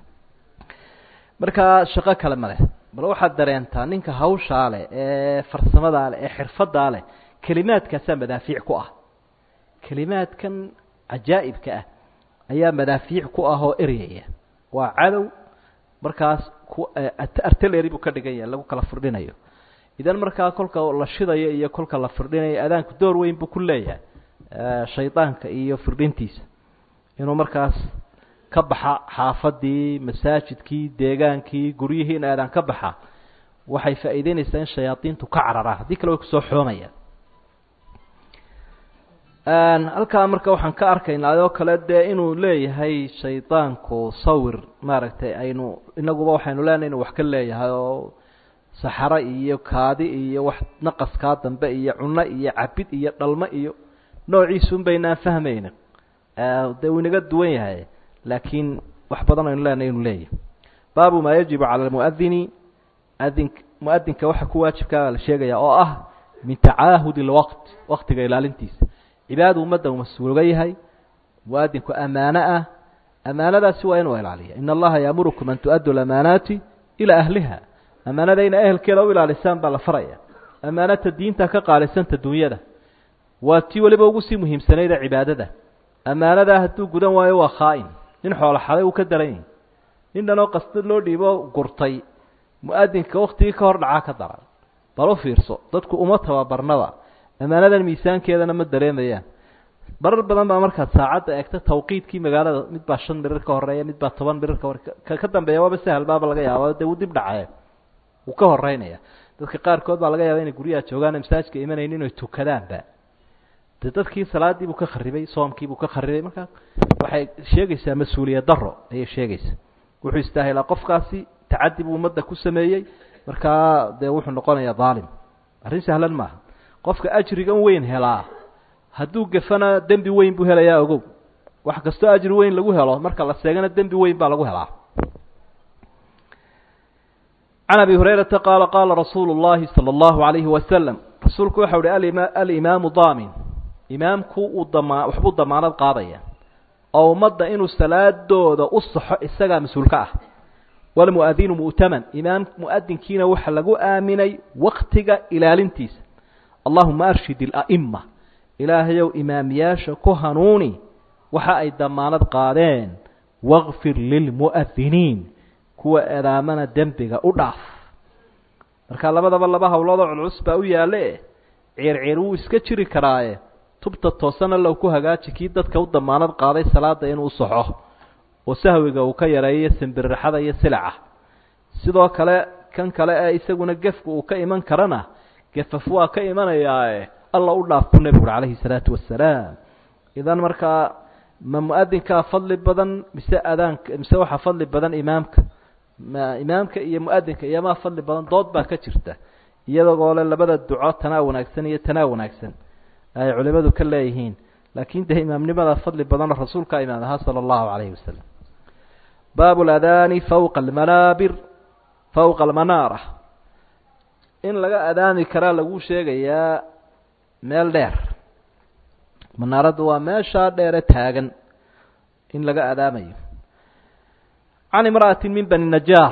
markaa shaqo kale ma leh bal waxaad dareentaa ninka hawshaa leh ee farsamadaa leh ee xirfadaa leh kelimaadkaasaa madaafiic ku ah kelimaadkan cajaa'ibka ah ayaa madaafiic ku ah oo eryaya waa cadow markaas ku artillery buu ka dhigan yahay lagu kala firdhinayo idan markaa kolka la shidayo iyo kolka la firdhinayo adaanku door weyn buu ku leeyahay shaydaanka iyo firdhintiisa inuu markaas ka baxa xaafadii masaajidkii deegaankii guryihii in aadaan ka baxa waxay faa'iideynaysaa in shayaadiintu ka cararaan haddii kale way kusoo xoomayaan halkaa marka waxaan ka arkaynaa adoo kale dee inuu leeyahay shaydaanku sawir maaragtay aynu inaguba waxaynu leenahay inuu wax ka leeyahay oo saxaro iyo kaadi iyo wax naqaskaa dambe iyo cuno iyo cabid iyo dhalmo iyo noociisun baynaan fahmayna dee uu inaga duwan yahay laakiin wax badan aynu leenahay inuu leeyahay baabu maa yajibu cala almuadini adin muadinka waxa ku waajibkaa la sheegaya oo ah min tacaahudi lwaqt waqtiga ilaalintiisa cibaada ummadda uu mas-uulga yahay muadinku amaano ah amaanadaasi waa inuu ilaaliya in allaha yaamurukum an tu'addu lamaanaati ilaa ahliha amaanada ina ehelkeeda u ilaalisaan baa la faraya amaanata diinta ka qaalisanta dunyada waa tii weliba ugu sii muhiimsanayda cibaadada amaanadaa hadduu gudan waayo waa khaa'in nin xoolo xaday uu ka daran yahi nin dhanoo qasdad loo dhiibo gurtay mu-adinka waktigii ka hor dhacaa ka daran bal u fiirso dadku uma tababarnaba amaanadan miisaankeedana ma dareemayaan barar badan baa markaad saacadda eegta tawqiidkii magaalada mid baa shan mirir ka horeeya mid baa toban mirir ka hore ka ka dambeeya waaba sahal baaba laga yaaba dee wuu dib dhacee wuu ka horeynaya dadka qaarkood baa laga yaaba inay guryaha joogaan masaajka imanayni inay tukadaanba de dadkii salaadii buu ka kharibay soomkii buu ka kharibay markaa waxay sheegaysaa mas-uuliyad daro ayay sheegaysaa wuxuu istaahilaa qofkaasi tacadi buu ummadda ku sameeyey markaa dee wuxuu noqonayaa daalim arrin sahlan maaha qofka ajrigan weyn helaa hadduu gafana dembi weyn buu helayaa ogow wax kastoo ajri weyn lagu helo marka la seegana dembi weyn baa lagu helaa can abi hurayrata qaala qaala rasuulu llahi sala allahu alayhi wasalam rasuulku waxau uhi alima alimaamu daamin imaamku uu damaa waxbuu damaanad qaadaya oo ummadda inuu salaadooda u saxo isagaa mas-uulka ah walmu'adinu mu'taman imaam mu'adinkiina waxa lagu aaminay waktiga ilaalintiisa allahuma arshid ila'ima ilaahayow imaamiyaasha ku hanuuni waxa ay damaanad qaadeen wakfir lilmu'adiniin kuwa edaamana dembiga u dhaaf marka labadaba laba hawloodoo culculus baa u yaalle ceerceer wuu iska jiri karaaye tubta toosana low ku hagaaji kii dadka u damaanad qaaday salaada inuu saxo oo sahwiga uu ka yareeyo simbiriraxada iyo silaca sidoo kale kan kale ee isaguna gefku uu ka iman karana gefaf waa ka imanayaae alla u dhaaf buu nebigu uri calayhi salaatu wasalaam idan markaa ma mu-adinkaa fadli badan mise adaanka mise waxaa fadli badan imaamka ma imaamka iyo mu-adinka iyomaa fadli badan dood baa ka jirta iyadagoo le labada duco tanaa wanaagsan iyo tanaa wanaagsan ay culimadu ka leeyihiin laakin dee imaamnimada fadli badanoo rasuulkaa imaam ahaa sala allahu calayhi wasalam baabu ladaani fawqa almanaabir fawqa almanaara in laga adaami karaa lagu sheegayaa meel dheer manaaraddu waa meeshaa dheere taagan in laga adaamayo can imra'ati min bani najaar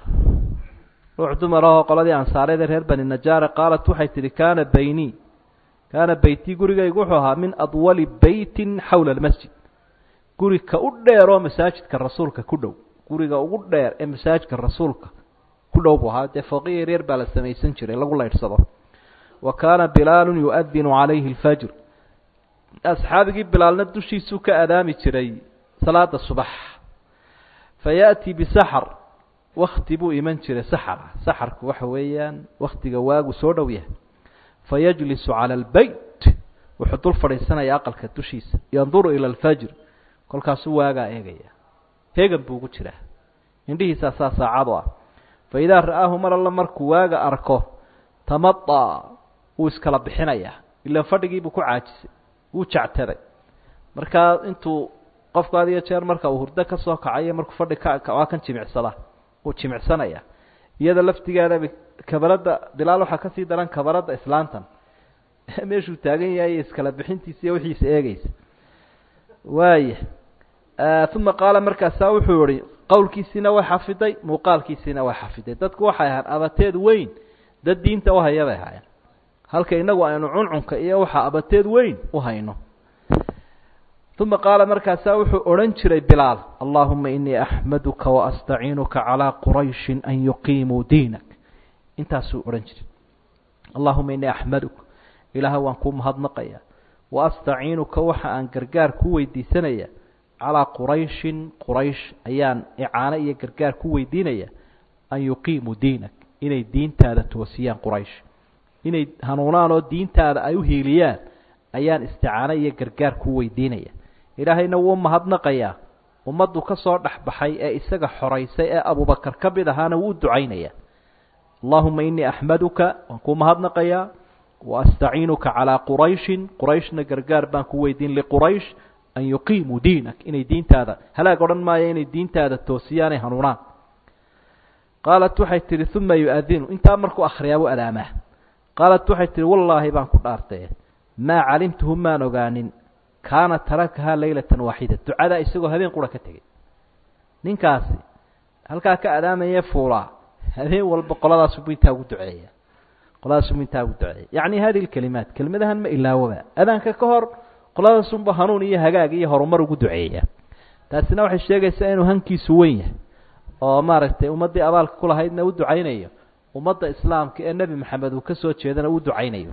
ruux dumar ahoo qoladii ansaareed ee reer bani najaare qaalat waxay tidhi kaana baynii kaana beytii gurigaygu wuxuu ahaa min adwali beytin xawla almasjid guri ka u dheer oo masaajidka rasuulka ku dhow guriga ugu dheer ee masaajidka rasuulka ku dhow buu ahaa dee fooqiya yaryar baa la samaysan jiray lagu laydhsado wa kaana bilaalu yu-adinu calayhi alfajr asxaabigii bilaalna dushiisuu ka adaami jiray salaada subax fa ya'tii bisaxar wakti buu iman jiray saxara saxarku waxa weeyaan waktiga waagu soo dhow yahay fayajlisu cala albeyt wuxuu dul fadhiisanaya aqalka dushiisa yanduru ila alfajr kolkaasuu waagaa eegaya heegan buu ugu jiraa indhihiisaa saa saacadu ah fa idaa ra'aahu mar alla markuu waaga arko tamadaa wuu iskala bixinayaa ilaan fadhigiibuu ku caajisay wuu jactaday markaa intuu qofku had iyo jeer marka uu hurdo ka soo kacayo markuu fadhi ka waa kan jimicsada wuu jimicsanaya iyada laftigeedaba kabaradda bilaal waxaa kasii daran kabaradda islaantan meeshuu taagan yahay iskala bixintiisa iyo wixiisa eegeysa waaya uma qaala markaasaa wuxuu yihi qowlkiisiina way xafiday muuqaalkiisiina way xafiday dadku waxay ahaan abateed weyn dad diinta uhaya bay ahaayeen halka inagu aynu cuncunka iyo waxaa abateed weyn u hayno uma qaala markaasaa wuxuu odhan jiray bilaal allahuma inii axmaduka waastaciinuka calaa qurayshin an yuqiimuu diinak intaasuu odhan jiray allahuma inii axmaduka ilaaha waan kuu mahadnaqaya waastaciinuka waxa aan gargaar ku weydiisanaya calaa qurayshin quraysh ayaan icaano iyo gargaar ku weydiinaya an yuqiimuu diinak inay diintaada toosiyaan quraysh inay hanuunaan oo diintaada ay u hiiliyaan ayaan isticaano iyo gargaar ku weydiinaya ilaahayna wuu mahadnaqayaa ummaddu ka soo dhexbaxay ee isaga xoraysay ee abubakar ka mid ahaana wuu u ducaynaya allahuma inii axmaduka waan kuu mahadnaqayaa waastaciinuka calaa qurayshin qurayshna gargaar baan ku weydiin liquraysh an yuqiimuu diinak inay diintaada halaag odhan maayo inay diintaada toosiyaanay hanuunaan qaalat waxay tihi uma yu-adinu intaa markuu akhriyaabuu adaamaa qaalat waxay tihi wallaahi baan ku dhaartee maa calimtuhu maan ogaanin kaana tarakahaa laylatan waaxida ducadaa isagoo habeen qura ka tegey ninkaasi halkaa ka adaamaya fuulaa habeen walba qoladaasubu intaa ugu duceeya qoladaasubu intaa ugu duceeya yacni hadihi lkelimaat kelimadahan ma ilaawoba adaanka ka hor qoladaasunba hanuun iyo hagaag iyo horumar ugu duceeya taasina waxay sheegaysaa inuu hankiisu weyn yahay oo maaragtay ummaddii abaalka ku lahaydna u ducaynayo ummadda islaamka ee nebi maxamed uu ka soo jeedana u ducaynayo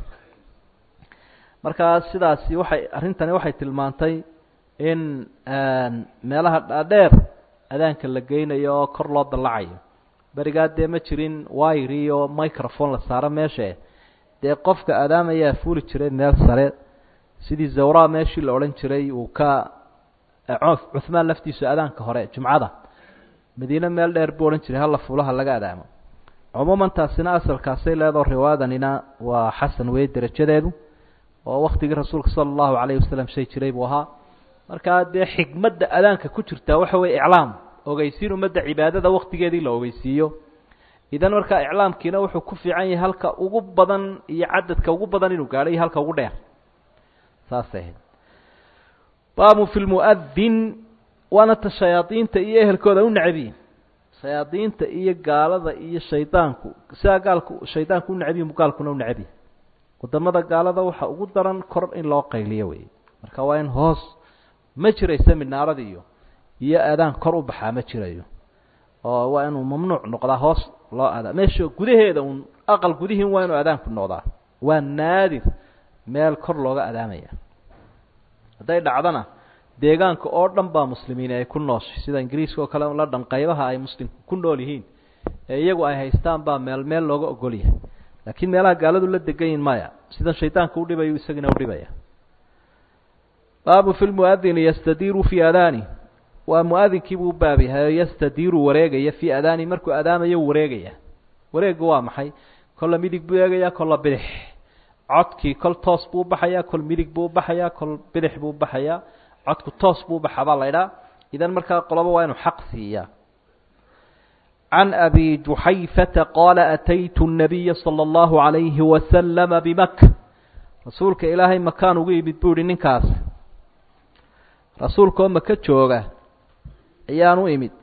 markaa sidaasi waxay arrintani waxay tilmaantay in meelaha dhaadheer adaanka la geynayo oo kor loo dallacayo berigaa dee ma jirin wire iyo microphone la saaro meeshae dee qofka adaamayaa fuuli jiray meel sare sidii zawraa meeshii la odhan jiray uu ka cuhmaan laftiisu adaanka hore jumcada madiine meel dheer buu odhan jiray halla fuulaha laga adaamo cumuuman taasina asalkaasay leedao riwaayadanina waa xasan weye derajadeedu oo waktigii rasuulka sala allahu calayhi wasalam shay jiray buu ahaa markaa dee xikmadda adaanka ku jirtaa waxa weye iclaam ogeysiin ummadda cibaadada waktigeedii la ogeysiiyo idan markaa iclaamkiina wuxuu ku fiican yahay halka ugu badan iyo cadadka ugu badan inuu gaadho iyo halka ugu dheer saasay ahayd baabu fi lmu'adin waana ta shayaadiinta iyo ehelkooda u necbiyin shayaadiinta iyo gaalada iyo shaydaanku sidaa gaalku shaydaanku u necbiyin bu gaalkuna u necbiyi wadamada gaalada waxa ugu daran kor in loo qayliyo wey marka waa in hoos ma jiraysa minaarada iyo iyo aadaan kor u baxaa ma jirayo oo waa inuu mamnuuc noqdaa hoos loo adaa meesha gudaheeda un aqal gudihiin waa inuu adaanku noqdaa waa naadir meel kor looga adaamaya hadday dhacdana deegaanka oo dhan baa muslimiin ay ku nooshay sida ingiriiska oo kale la dhan qaybaha ay muslimku ku nool yihiin ee iyagu ay haystaan baa meel meel looga ogol yahay laakiin meelaha gaaladu la degan yihin maya sidan shaydaanka udhibayo isagina udhibaya baabu fi lmuadini yastadiiru fii adaani waa muadinkiibuu u baab yahay yastadiiru wareegaya fii adaani markuu adaamayo wareegaya wareegu waa maxay kolla midig buu eegayaa kolla bidix codkii kol toos buu ubaxayaa kol midig buu ubaxayaa kol bidix buu ubaxayaa codku toos buu ubaxa baa la ydhaa idan markaa qoloba waa inuu xaq siiyaa can abi juxayfata qaala ataytu الnabiya salى اllahu عalayhi wasalama bimaka rasuulka ilaahay makaan ugu yimid buu ihi ninkaas rasuulka oo maka jooga ayaan u imid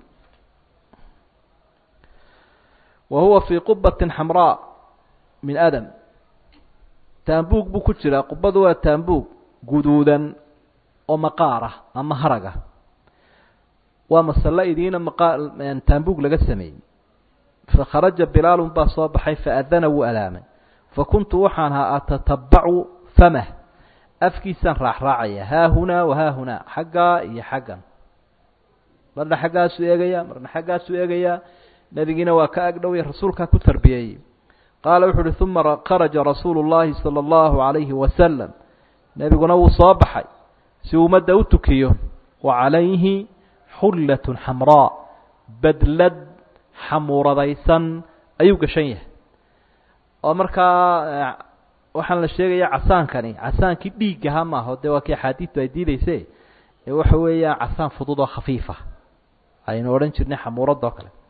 wa huwa fii qubatin xamraa min adam taambuug buu ku jiraa qubadu waa taambuug guduudan oo maqaar ah ama haraga waa masalo idiina maqa taambuug laga sameeyey fakharaja bilaalun baa soo baxay faadana wuu adaamay fakuntu waxaan ahaa atatabacu famah afkiisaan raacraacaya haahunaa wahaahunaa xaggaa iyo xaggan marna xaggaasuu eegayaa marna xaggaasuu eegayaa nebigiina waa ka agdhowya rasuulkaa ku tarbiyeeyey qaala wuxu uhi uma kharaja rasuulu llaahi sala allahu calayhi wasalam nebiguna wuu soo baxay si ummadda u tukiyo wa calayhi xullatun xamraa badlad xamuuradaysan ayuu gashan yahay oo markaa waxaan la sheegayaa casaankani casaankii dhiiggaha maaho dee waa kii axaadiidtu ay diideyse ee waxa weeyaan casaan fudud oo khafiifa aynu odhan jirnay xamuuradda oo kale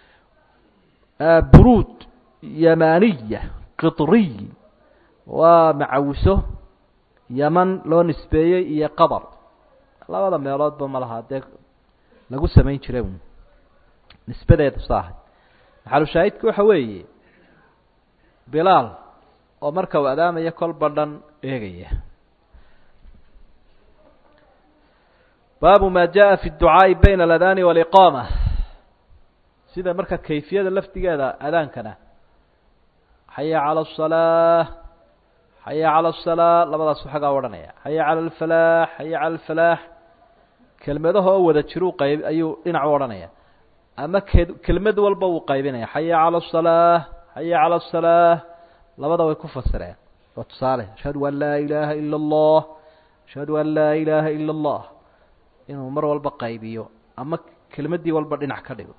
buruud yamaniya qitriy waa macawiso yaman loo nisbeeyey iyo qabar labada meeloodba ma laha dee lagu samayn jiray un nisbadeedu saahay maxalushaahidka waxa weeye bilaal oo marka uu adaamaya kol badhan eegaya baabu ma jaءa fi الducaaءi bayna اladaani wاliqaama sida marka kayfiyada lafdigeeda adaankana xaya calى الصalaaة xaya calى الصalaa labadaasu xagaa odhanaya xaya calى اlfalaax xaya calى اlfalaax kelmadaha oo wada jiruu qayb ayuu dhinac u odhanaya ama ke kelmad walba wuu qaybinaya xaya calى الصalaaة xaya calى الصalaaة labada way ku fasireen waa tusaale ashhadu an laa ilaaha ilا اllah ashhadu an laa ilaaha ilا اllah inuu mar walba qaybiyo ama kelmadii walba dhinac ka dhigo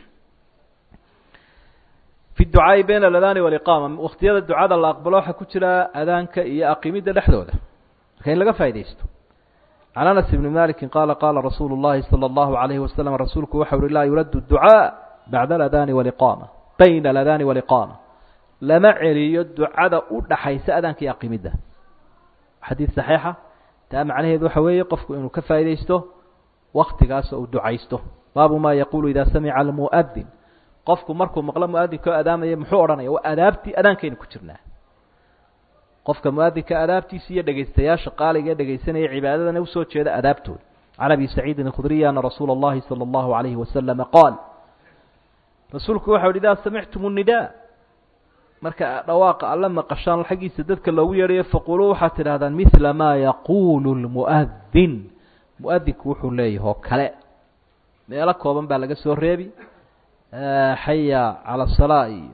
fi ducaa'i bayna aladaani waliqaama waktiyada ducada la aqbalo waxaa ku jira adaanka iyo aqimidda dhexdooda marka in laga faa'idaysto can anas ibni maliki qaala qaala rasuulu llahi salى اllahu alayhi wasalam rasuulku waxa uhi laa yuraddu ducaa bacda aladaani waliqaama bayna aladaani waliqaama lama celiyo ducada u dhaxaysa adaanka iyo aqimidda xadiid saxiixa taa macnaheedu waxa weeye qofku inuu ka faa'idaysto waktigaas uu ducaysto baabu ma yaqulu ida samica almu'adin qofku markuu maqlo muadinka oo adaamaya muxuu odhanaya waa adaabtii adaankaynu ku jirnaa qofka muadinka adaabtiisa iyo dhegaystayaasha qaaliga ee dhegaysanaya cibaadadana usoo jeeda adaabtooda can abi saciidin اkhudriy ana rasuula اllahi salى اllahu alayhi wasalama qaal rasuulku waxau hi idaa samictum الnida marka dhawaaqa alla maqashaan xaggiisa dadka loogu yeedhayo faquluu waxaad tidhahdaan mila ma yaqulu lmu'adin muadinku wuxuu leeyahy oo kale meelo kooban baa laga soo reebi xaya cala asalaa iyo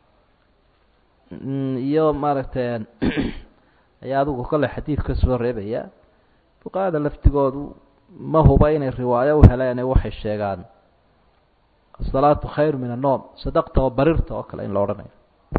iyo maaragtay ayaa adigu kale xadiid ka soo reebaya fuqahada laftigoodu ma huba inay riwaayo u heleen waxay sheegaan asalaatu khayr min annoom sadaqta oo barirta oo kale in la odhanayo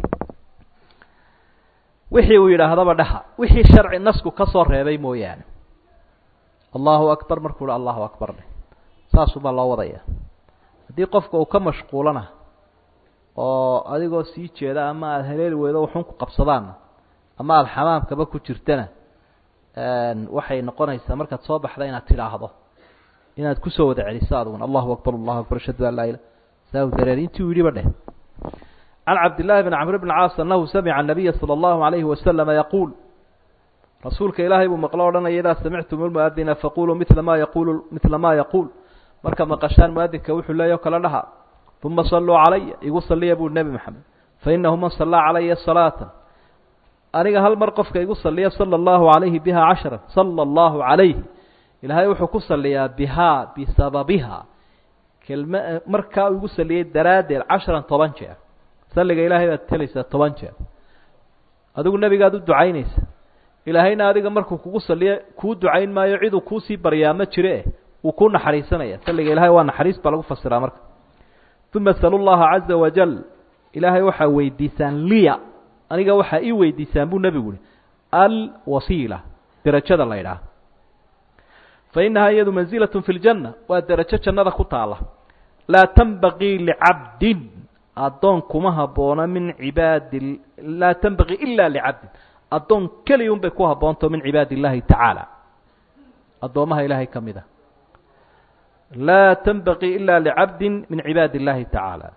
wixii uu yidhaahdaba dhaha wixii sharci nasku ka soo reebay mooyaane allahu akbar markuu hi allahu akbar dheh saasubaa loo wadaya haddii qofka uu ka mashquulana oo adigoo sii jeeda ama aada haleeli weydo waxun ku qabsadaanna ama aada xamaamkaba ku jirtana waxay noqonaysaa markaad soo baxda inaad tidhaahdo inaad kusoo wada celiso adiguna allahu akbar allahu akbar ashhadu an laa ilah saa u dareer intii uu yidhiba dheh can cabdillahi bn camr bn caas anahu samica nabiya salى اllahu alayhi wasalama yaquul rasuulka ilaahay buu maqlo odhanaya idaa samictum lmuadina faquluu mila ma yaqulu mila ma yaquul marka maqashaan muadinka wuxuu leeya kala dhaha uma saluu calaya igu saliya buu nebi maxamed fainahu man salaa calaya salaata aniga hal mar qofka igu saliya sala allahu alayhi biha cashara sala allahu calayhi ilaahay wuxuu ku saliyaa bihaa bisababiha kelma markaa igu saliyey daraaddeed casharan toban jeer salliga ilaahay baad telaysaa toban jeer adigu nebigaad u ducaynaysa ilaahayna adiga markuu kugu saliyo kuu ducayn maayo ciduu kuusii baryaa ma jire wuu ku naxariisanaya salliga ilahay waa naxariis baa lagu fasiraa marka uma salu llaha caza wajal ilaahay waxaa weydiisaan liya aniga waxaa ii weydiisaan buu nebigu uhi alwasiila derajada la ydhaah fa inahaa iyadu manzilatun fi ljanna waa derajo jannada ku taala laa tanbaqii licabdin addoon kuma habboona min cibaadi laa tanbaqii ila licabdin addoon keliya un bay ku habboontaho min cibaadi illahi tacaala addoommaha ilaahay ka mid a laa tanbaqii ila licabdi min cibaadi اllahi tacaala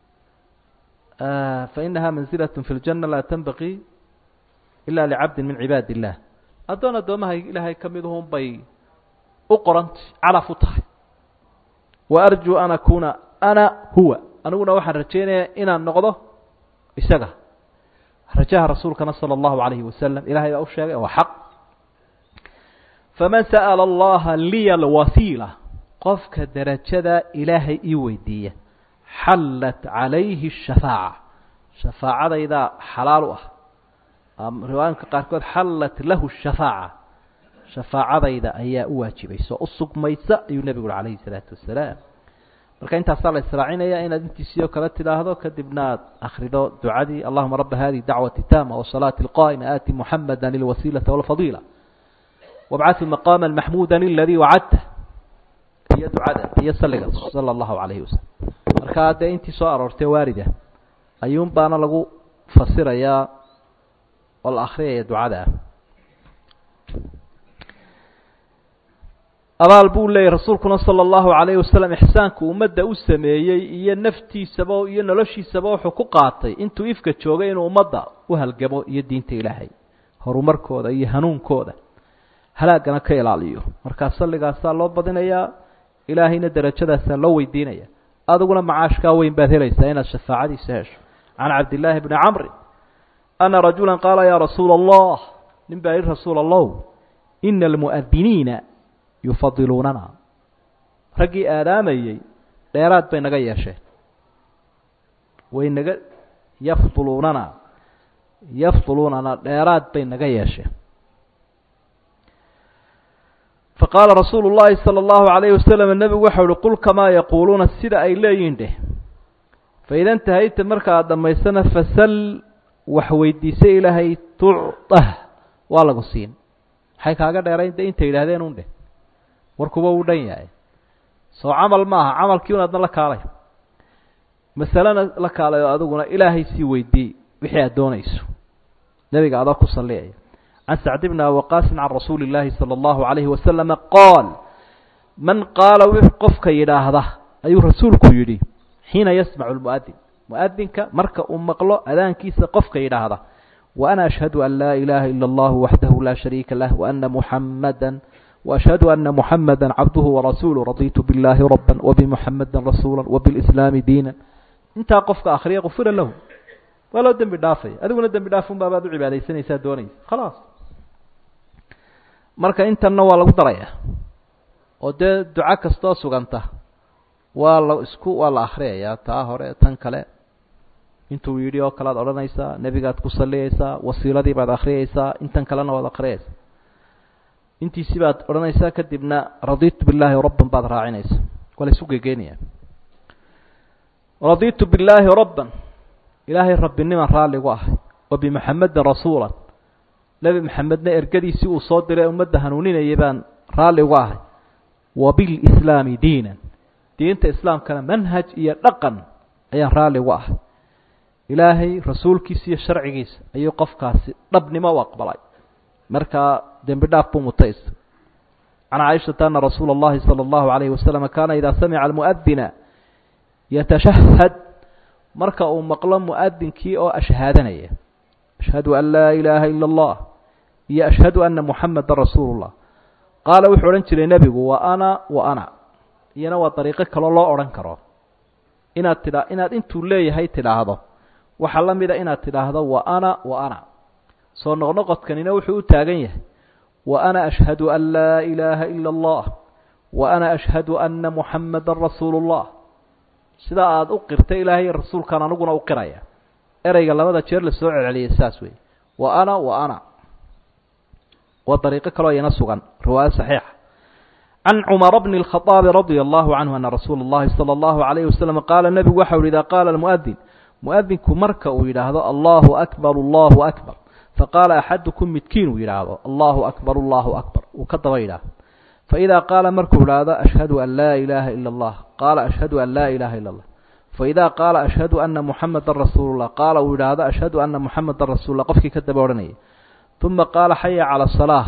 fainaha manzilaة fi اljanna laa tanbaqii ila licabdi min cibaadi اllah addoon addoomaha ilaahay ka midahun bay u qorantay calaf u tahay wa arjuu an akuna ana huwa aniguna waxaan rajaynayaa inaan noqdo isaga rajaha rasuulkana salى اllahu alayhi wasalam ilahay baa u sheegay waa xaq faman sa'la اllaha liya alwasiila qofka derajada ilaahay ii weydiiya xallat calayhi shafaaca shafaacadaydaa xalaal u ah riwaayinka qaarkood xallat lahu shafaaca shafaacadayda ayaa u waajibaysa oo u sugmaysa ayuu nebigu uhi calayhi salaatu wasalaam marka intaasaa la israacinaya inaad intiisii oo kale tidhaahdo kadibna aad akrido ducadii allahuma raba hadihi dacwati taama wasalaati alqaa'ima aati muxamada lilwasiilata walfadiila wabcahu maqaama maxmuuda aladii wacadta iyo ducada iyo saliga sala allahu calayhi wasalam markaa dee intii soo aroortay waarida ayuun baana lagu fasirayaa oo la akriyaya ducada ah abaal buu leeyahy rasuulkuna sala allahu calayhi wasalam ixsaanku ummadda u sameeyey iyo naftiisaba iyo noloshiisaba wuxuu ku qaatay intuu ifka joogay inuu ummadda u halgamo iyo diinta ilaahay horumarkooda iyo hanuunkooda halaagana ka ilaaliyo markaa salligaasaa loo badinayaa ilaahayna derajadaasaa loo weydiinaya adiguna macaashkaa weyn baad helaysaa inaad shafaacadiisa hesho can cabdillaahi bni camri ana rajula qaala yaa rasuula allah nin baa yihi rasuul allow ina almu'adiniina yufadiluunana raggii aadaamayey dheeraad bay naga yeesheen way naga yafduluunana yafduluunana dheeraad bay naga yeesheen faqaala rasuulu llaahi sala allahu calayhi wasalam nebigu waxau uhi qul kamaa yaquuluuna sida ay leeyihin dheh faida intahayta marka aada dhammaysana fasal wax weydiisa ilaahay tucdah waa lagu siin maxay kaaga dheerayn de intay yidhahdeen un dheh warkuba uu dhan yahay soo camal maaha camalkii un adna la kaalay masalena la kaalayo adiguna ilaahay sii weydii wixii aad doonayso nebiga adoo ku salliyaya can sacd bni awaqaasin can rasuuli illaahi sala allahu calayhi wasalama qaal man qaala w qofka yidhaahda ayuu rasuulku yidhi xiina yasmacu lmu'adin mu'adinka marka uu maqlo adaankiisa qofka yidhaahda wa ana ashhadu an laa ilaaha ila allahu waxdahu laa shariika lah waana muxamada وأشhهd أنa محamdا cabdه وrasuله رaditu bالlahi رbا وبمحamdi رasuuلا وبالإسلاami diiنا intaa qofka akriya غfira lahu waa loo dembi dhaafaya adiguna dembi dhaafun baabaad u cibaadaysanaysaa doonaysa khalaas marka intanna waa lagu daraya oo dee duco kastoo suganta waa la isku waa la akriyaya taa hore tan kale intuu yidhi oo kale ad odhanaysaa nebigaad ku saliyaysaa wasiiladii baad akriyaysaa intan kalena waad akriyaysaa intiisi baad odhanaysaa kadibna raditu billaahi rabban baad raacinaysa waa la isu gegeynaya raditu billaahi rabban ilaahay rabbiniman raalligu ahay wa bimuxamedin rasuula nebi maxamedna ergadiisii uu soo diray ummadda hanuuninayay baan raalli uga ahay wa bilislaami diinan diinta islaamkana manhaj iyo dhaqan ayaan raalli uga ahay ilaahay rasuulkiisa iyo sharcigiisa ayuu qofkaasi dhabnimo u aqbalay markaa dembi dhaaf buu mutaysta can caaishata ana rasuula اllahi salى اllahu alayhi wasalam kaana idaa samica almu'adina yatashahad marka uu maqlo mu'adinkii oo ashhaadanaya ashhadu an laa ilaaha ila اllah iyo ashhadu ana muxameda rasuulu llah qaala wuxuu odhan jiray nebigu wa ana wa ana iyana waa dariiqo kaloo loo odhan karo inaad tidha inaad intuu leeyahay tidhaahdo waxaa la mida inaad tidhaahdo wa ana wa ana soo noqnoqodkanina wuxuu u taagan yahay wa ana ashhadu an laa ilaaha ila اllah wa ana ashhadu ana muxameda rasuulu اllah sidaa aada u qirta ilaahay rasuulkan aniguna u qiraya ereyga labada jeer lasoo celceliyay saas wey wa ana wa ana waa dariiqo kaloo iyana sugan riwaayo saxiixa can cumara bni اlkhaطaabi radia allahu canhu ana rasuula اllahi salى اllahu alayhi wasalam qaala nebigu waxa uhi idaa qaala almu'adin mu'adinku marka uu yidhaahdo allahu akbar allahu akbar faqaala axadukum midkiin uu yidhaahdo allahu akbar allahu akbar uu ka daba yidhaahdo faidaa qaala markuu idhaahdo ashhadu an laa ilaaha ila اllah qaala ashhadu an laa ilaha ila اllah faidaa qaala ashhadu ana muxameda rasuulu llah qaala uu yidhaahdo ashhadu ana muxameda rasuul lah qofkii ka daba odhanayay uma qaala xaya cala asalaa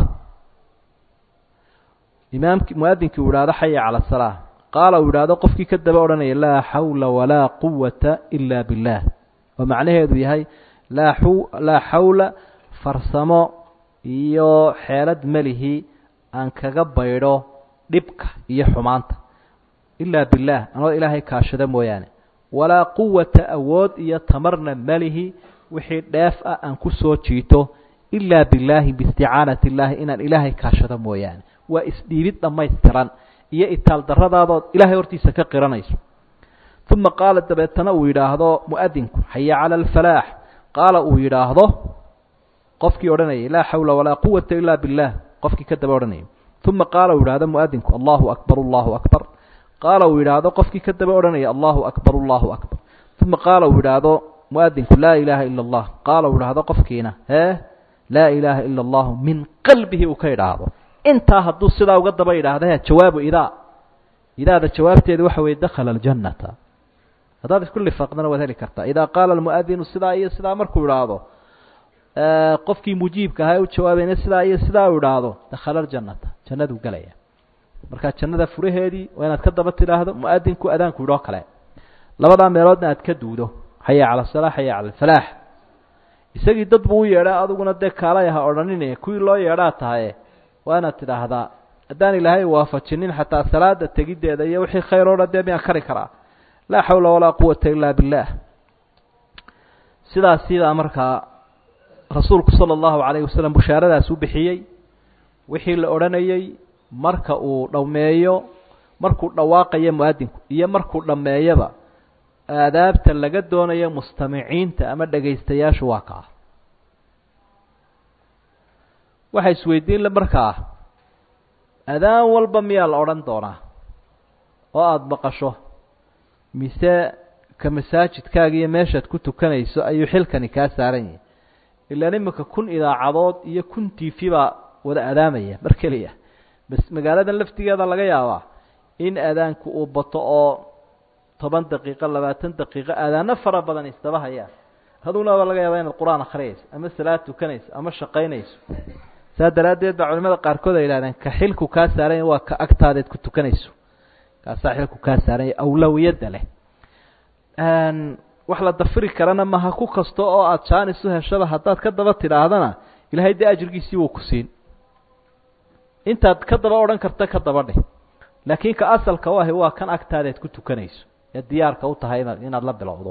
imaamki muadinkii uu idhahdo xaya cala asalaa qaala uu yidhaahdo qofkii ka daba odhanaya laa xawla walaa quwata ila biاllah oo macnaheedu yahay laa laa xawla farsamo iyo xeelad melihi aan kaga baydho dhibka iyo xumaanta ilaa billaah anoo ilaahay kaashada mooyaane walaa quwata awood iyo tamarna melihi wixii dheef ah aan ku soo jiito ilaa billaahi biisticaanati illaahi inaan ilaahay kaashado mooyaane waa isdhiibid dhammaystiran iyo itaal darradaadood ilaahay hortiisa ka qiranayso uma qaala dabeetana uu yidhaahdo mu'adinku xaya cala alfalaax qaala uu yidhaahdo qofkii odhanayay laa xawla walaa quwata ila biاllah qofkii ka daba odhanayay uma qaala uu yidhahdo mu'adinku allahu akbar allahu akbar qaala uu yidhaahdo qofkii ka daba odhanaya allahu akbar allahu akbar uma qaala uu yidhaahdo mu'adinku laa ilaaha ila اllah qaala uu yidhaahdo qofkiina hee laa ilaaha ila allahu min qalbihi uu ka idhaahdo intaa hadduu sidaa uga daba yidhaahda he jawaabu idaa idaada jawaabteeda waxa weye dakhala aljannata haddaad isku lifaaqdana waad heli kartaa idaa qaala almu'adinu sidaa iyo sidaa markuu idhaahdo qofkii mujiibka ahaa u jawaabayna sidaa iyo sidaa u idhaahdo dakhala aljannata jannaduu gelaya markaa jannada furaheedii waa inaad ka daba tidhaahdo mu'adinku adaanku idhoo kale labadaa meeloodna aad ka duudo xaya cala asalaa xaya cala alfalaax isagii dad buu u yeedhaa adiguna dee kaalay aha odhaninaya kuwii loo yeedhaa tahaye waa inaad tidhaahdaa haddaan ilaahay waafajinin xataa salaada tegiddeeda iyo wixii khayr o dhan dee miyaan kari karaa laa xawla walaa quwata ilaa billah sidaas sidaa markaa rasuulku sala allahu calayhi wasalam bushaaradaas u bixiyey wixii la odhanayey marka uu dhammeeyo markuu dhawaaqayo muadinku iyo markuu dhammeeyaba aadaabta laga doonayo mustamiciinta ama dhegaystayaashu waa kaa waxaa isweydiin le markaa adaan walba miyaa la odhan doonaa oo aada maqasho mise ka masaajidkaaga iyo meeshaad ku tukanayso ayuu xilkani kaa saaran yahay ilaan imika kun idaacadood iyo kun t v baa wada adaamaya mar keliya bas magaaladan laftigeeda laga yaabaa in adaanku uu bato oo toban daqiiqo labaatan daqiiqo aadaano fara badan isdaba hayaan aduguna baa laga yaabaa inaad qur-aan akhriyayso ama salaad tukanayso ama shaqaynayso saa daraaddeed baa culimada qaarkood ay yihahdeen ka xilku kaa saaranya waa ka agtaadeed ku tukanayso kaasaa xilku kaa saaranya awlawiyadda leh wax la dafiri karana maha ku kasta oo aada jaanis u heshaba haddaad ka daba tidhaahdana ilahay dee ajrigiisii wuu ku siin intaad ka daba odhan karta ka daba dheh laakiin ka asalka u ahi waa kan agtaadeed ku tukanayso ee diyaarka u tahay inaad inaad la bilowdo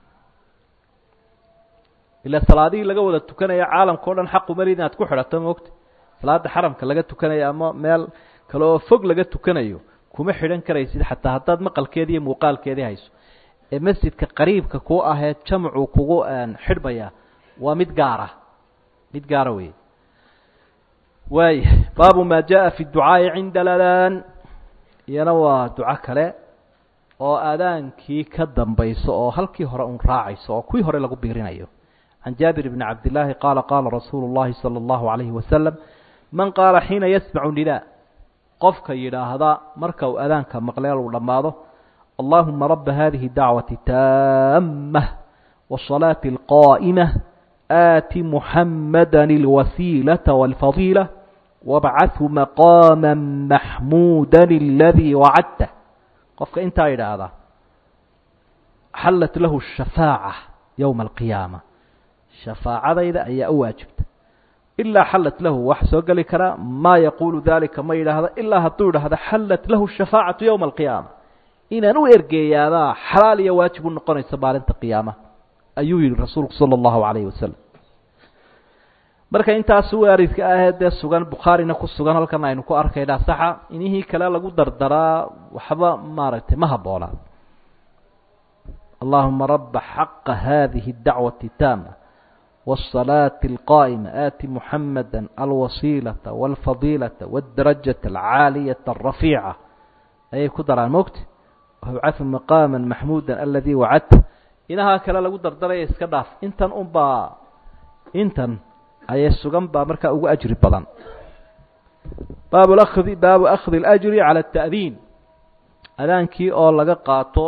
ila salaadihii laga wada tukanaya caalamka o dhan xaqu mali inaad ku xidhato maogta salaada xaramka laga tukanayo ama meel kale oo fog laga tukanayo kuma xidhan karaysid xataa haddaad maqalkeedi iyo muuqaalkeedii hayso ee masjidka qariibka ku ahee jamcu kugu xidhmaya waa mid gaara mid gaara wey waaya baabu ma jaءa fi ducaaءi cinda aladaan iyana waa duco kale oo aadaankii ka dambayso oo halkii hore un raacayso oo kuwii hore lagu biirinayo can jaabir bni cabdillaahi qaala qaala rasuulu اllahi salى اllahu alayhi wasalam man qaala xiina yasmacu nidaa qofka yidhaahda marka uu adaanka maqleel uu dhammaado allahuma raba hadihi dacwati taamah wالصalaaةi اlqaa'imah aati muxamada اlwasiilaةa wاlfadiila wabcathu maqaama maxmuuda اladii wacadta qofka intaa yidhaahda xallat lahu shafaaca yowma alqiyaama shafaacadayda ayaa u waajibta ilaa xallat lahu wax soo geli karaa maa yaquulu dalika ma yidhaahda ilaa hadduu idhaahda xallat lahu shafaacatu yowma alqiyaama inaan u ergeeyaabaa xalaal iyo waajib u noqonaysa maalinta qiyaama ayuu yihi rasuulku sala allahu calayhi wasalam marka intaas waaridka ahee dee sugan bukhaarina ku sugan halkan aynu ku arkaynaa saxa inihii kale lagu dardaraa waxba maaragtay ma habboonaa allahuma raba xaqa hadihi اdacwati taama wالصalaaةi اlqaa'ima aati muxamada alwasiilaةa wاlfadiilaةa wاdarajaة alcaaliyaةa الrafiica ayay ku daraan mogta wabcahu maqaama maxmuuda aladii wacadta inahaa kale lagu dardaraya iska dhaaf intan unbaa intan ayay sugan baa markaa ugu ajri badan baab akdi baabu akhdi اlأjri calى التa'diin adaankii oo laga qaato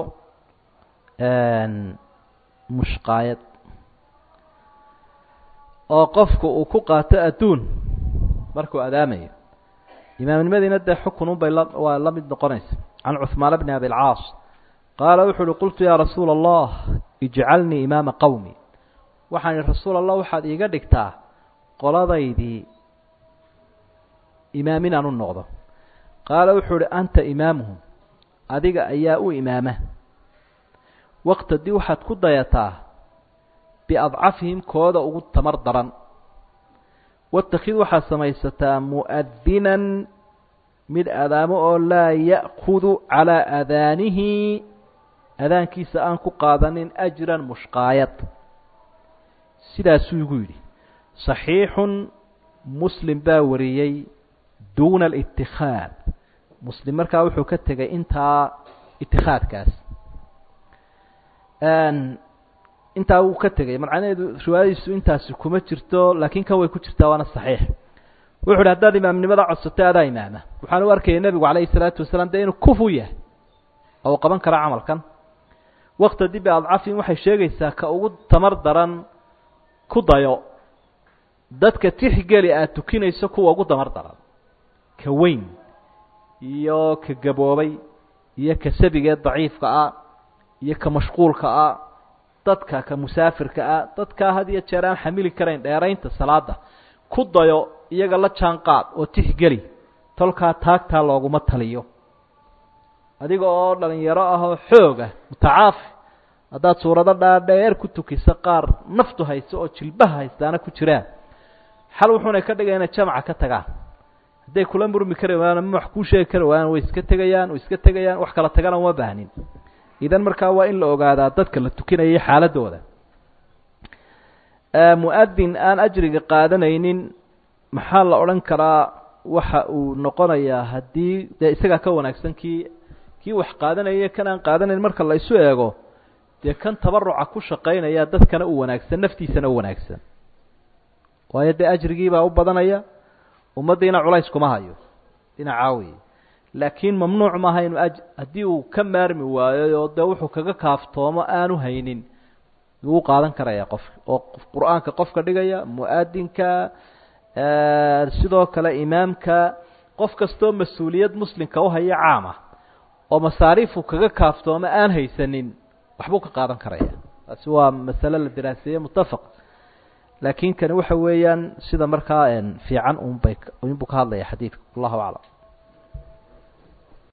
mushqaayad oo qofku uu ku qaato adduun markuu adaamayo imaamnimadiina dee xukunun bay la waa la mid noqonaysa can cuثmaan bni abi اlcaas qaala wuxu uhi qultu yaa rasuula allah ijcalnii imaama qowmi waxaan ihi rasuul allah waxaad iiga dhigtaa qoladaydii imaam inaan u noqdo qaala wuxuu uhi anta imaamuhum adiga ayaa u imaama waqtadii waxaad ku dayataa biadcafihim kooda ugu tamar daran watakid waxaad samaysataa mu'adinan mid adaamo oo laa ya'kudu calaa adaanihi adaankiisa aan ku qaadanin ajran mushqaayad sidaasuu igu yidhi صaxiixun muslim baa wariyey duuna اlاtikhaad muslim markaa wuxuu ka tegay intaa itikaadkaas intaa wuu ka tegay macnaheedu riwaayadiisu intaasi kuma jirto laakiin kan way ku jirtaa waana صaxiix wuxu uhi haddaad imaamnimada codsato adaa imaama waxaan u arkaya nebigu calayhi الsalaatu wasalaam dee inuu kufu yahay oo uu qaban kara camalkan wakta dibi adcafin waxay sheegaysaa ka ugu tamar daran ku dayo dadka tixgeli aad tukinayso kuwa ugu damar daran ka weyn iyo ka gaboobay iyo ka sabigee daciifka ah iyo ka mashquulka ah dadka ka musaafirka ah dadkaa had iyo jeer aan xamili karayn dheeraynta salaada ku dayo iyaga la jaan qaad oo tixgeli tolkaa taagtaa looguma taliyo adiga oo dhalinyaro ah oo xoog ah mutacaafi haddaad suurado dhaadheer ku tukiso qaar naftu hayso oo jilbaha haystaana ku jiraan xal wuxuuna ka dhigaya inay jamaca ka tagaan hadday kula murmi kari waayaan ama wax kuu sheegi kari waayaan way iska tegayaan way iska tegayaan wax kala tagana uma baahnin idan markaa waa in la ogaadaa dadka la tukinayay xaaladooda mu-adin aan ajriga qaadanaynin maxaa la odhan karaa waxa uu noqonayaa haddii dee isagaa ka wanaagsan kii kii wax qaadanaya kan aan qaadanayn marka la isu eego dee kan tabaruca ku shaqaynaya dadkana u wanaagsan naftiisana u wanaagsan waayo dee ajrigiibaa u badanaya ummaddiina culays kuma hayo dhinacaa wey laakiin mamnuuc maaha inu aj haddii uu ka maarmi waayo oo dee wuxuu kaga kaaftoomo aanu haynin wuu qaadan karaya qofka oo qur-aanka qofka dhigaya mu-adinka sidoo kale imaamka qof kastoo mas-uuliyad muslimka uhaya caama oo masaariifu kaga kaaftoomo aan haysanin waxbuu ka qaadan karaya taasi waa masale la daraaseeye mutafaq laakiin kani waxa weeyaan sida markaa fiican unbay unbuu ka hadlaya xadiidka wallahu aclam